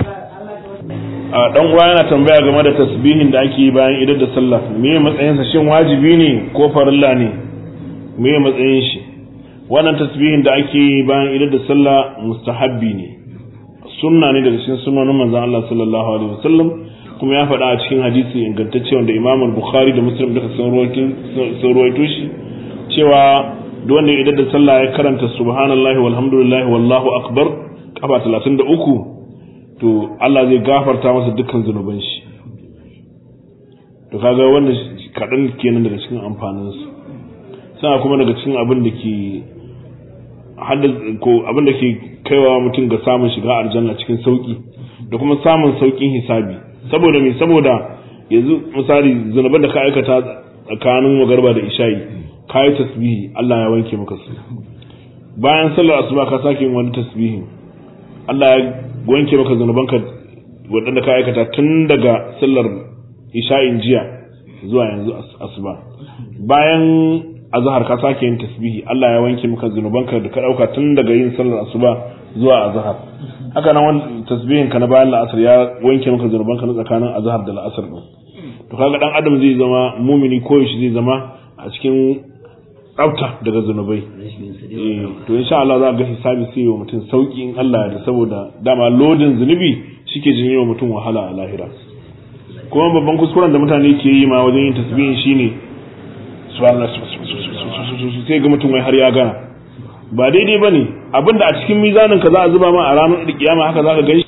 a dan uwa yana tambaya game da tasbihin da ake yi bayan idar da sallah me matsayin sa shin wajibi ne ko farilla ne me matsayin shi wannan tasbihin da ake yi bayan idar da sallah mustahabbi ne sunna ne daga cikin sunnonin manzon Allah sallallahu alaihi wasallam kuma ya faɗa a cikin hadisi ingantacce wanda Imam Bukhari da Muslim duka sun ruwaito shi cewa duk wanda idan da sallah ya karanta subhanallahi walhamdulillahi wallahu akbar kafa 33 to Allah zai gafarta masa dukkan zunuban shi to kaga wannan kaɗan kenan daga cikin amfanin su sana kuma daga cikin abin da ke ko abin da ke kaiwa mutum ga samun shiga aljanna cikin sauki da kuma samun saukin hisabi saboda me saboda yanzu misali zunuban da ka aikata tsakanin magarba da isha'i ka yi tasbihi Allah ya wanke maka su bayan sallar asuba ka sake yin wani tasbihi Allah ya wanke maka zunubanka waɗanda ka aikata tun daga sallar isha'in jiya zuwa yanzu asuba bayan azhar ka sake yin tasbihi Allah ya wanke maka zunubanka da ka dauka tun daga yin sallar asuba zuwa azhar haka nan wannan tasbihin ka na bayan la'asar ya wanke maka zunubanka na tsakanin azhar da la'asar din to kaga dan adam zai zama mumini ko shi zai zama a cikin tsafta daga zunubai to insha Allah za ga hisabi sai wa mutum sauki in Allah da saboda dama lodin zunubi shike jin wa mutum wahala a lahira kuma babban kuskuren da mutane ke yi ma wajen yin tasbihin shine subhanallah sai ga mutum wai har ya gana ba daidai bane abinda a cikin mizanin ka za a zuba ma a ranar kiyama haka za ka gani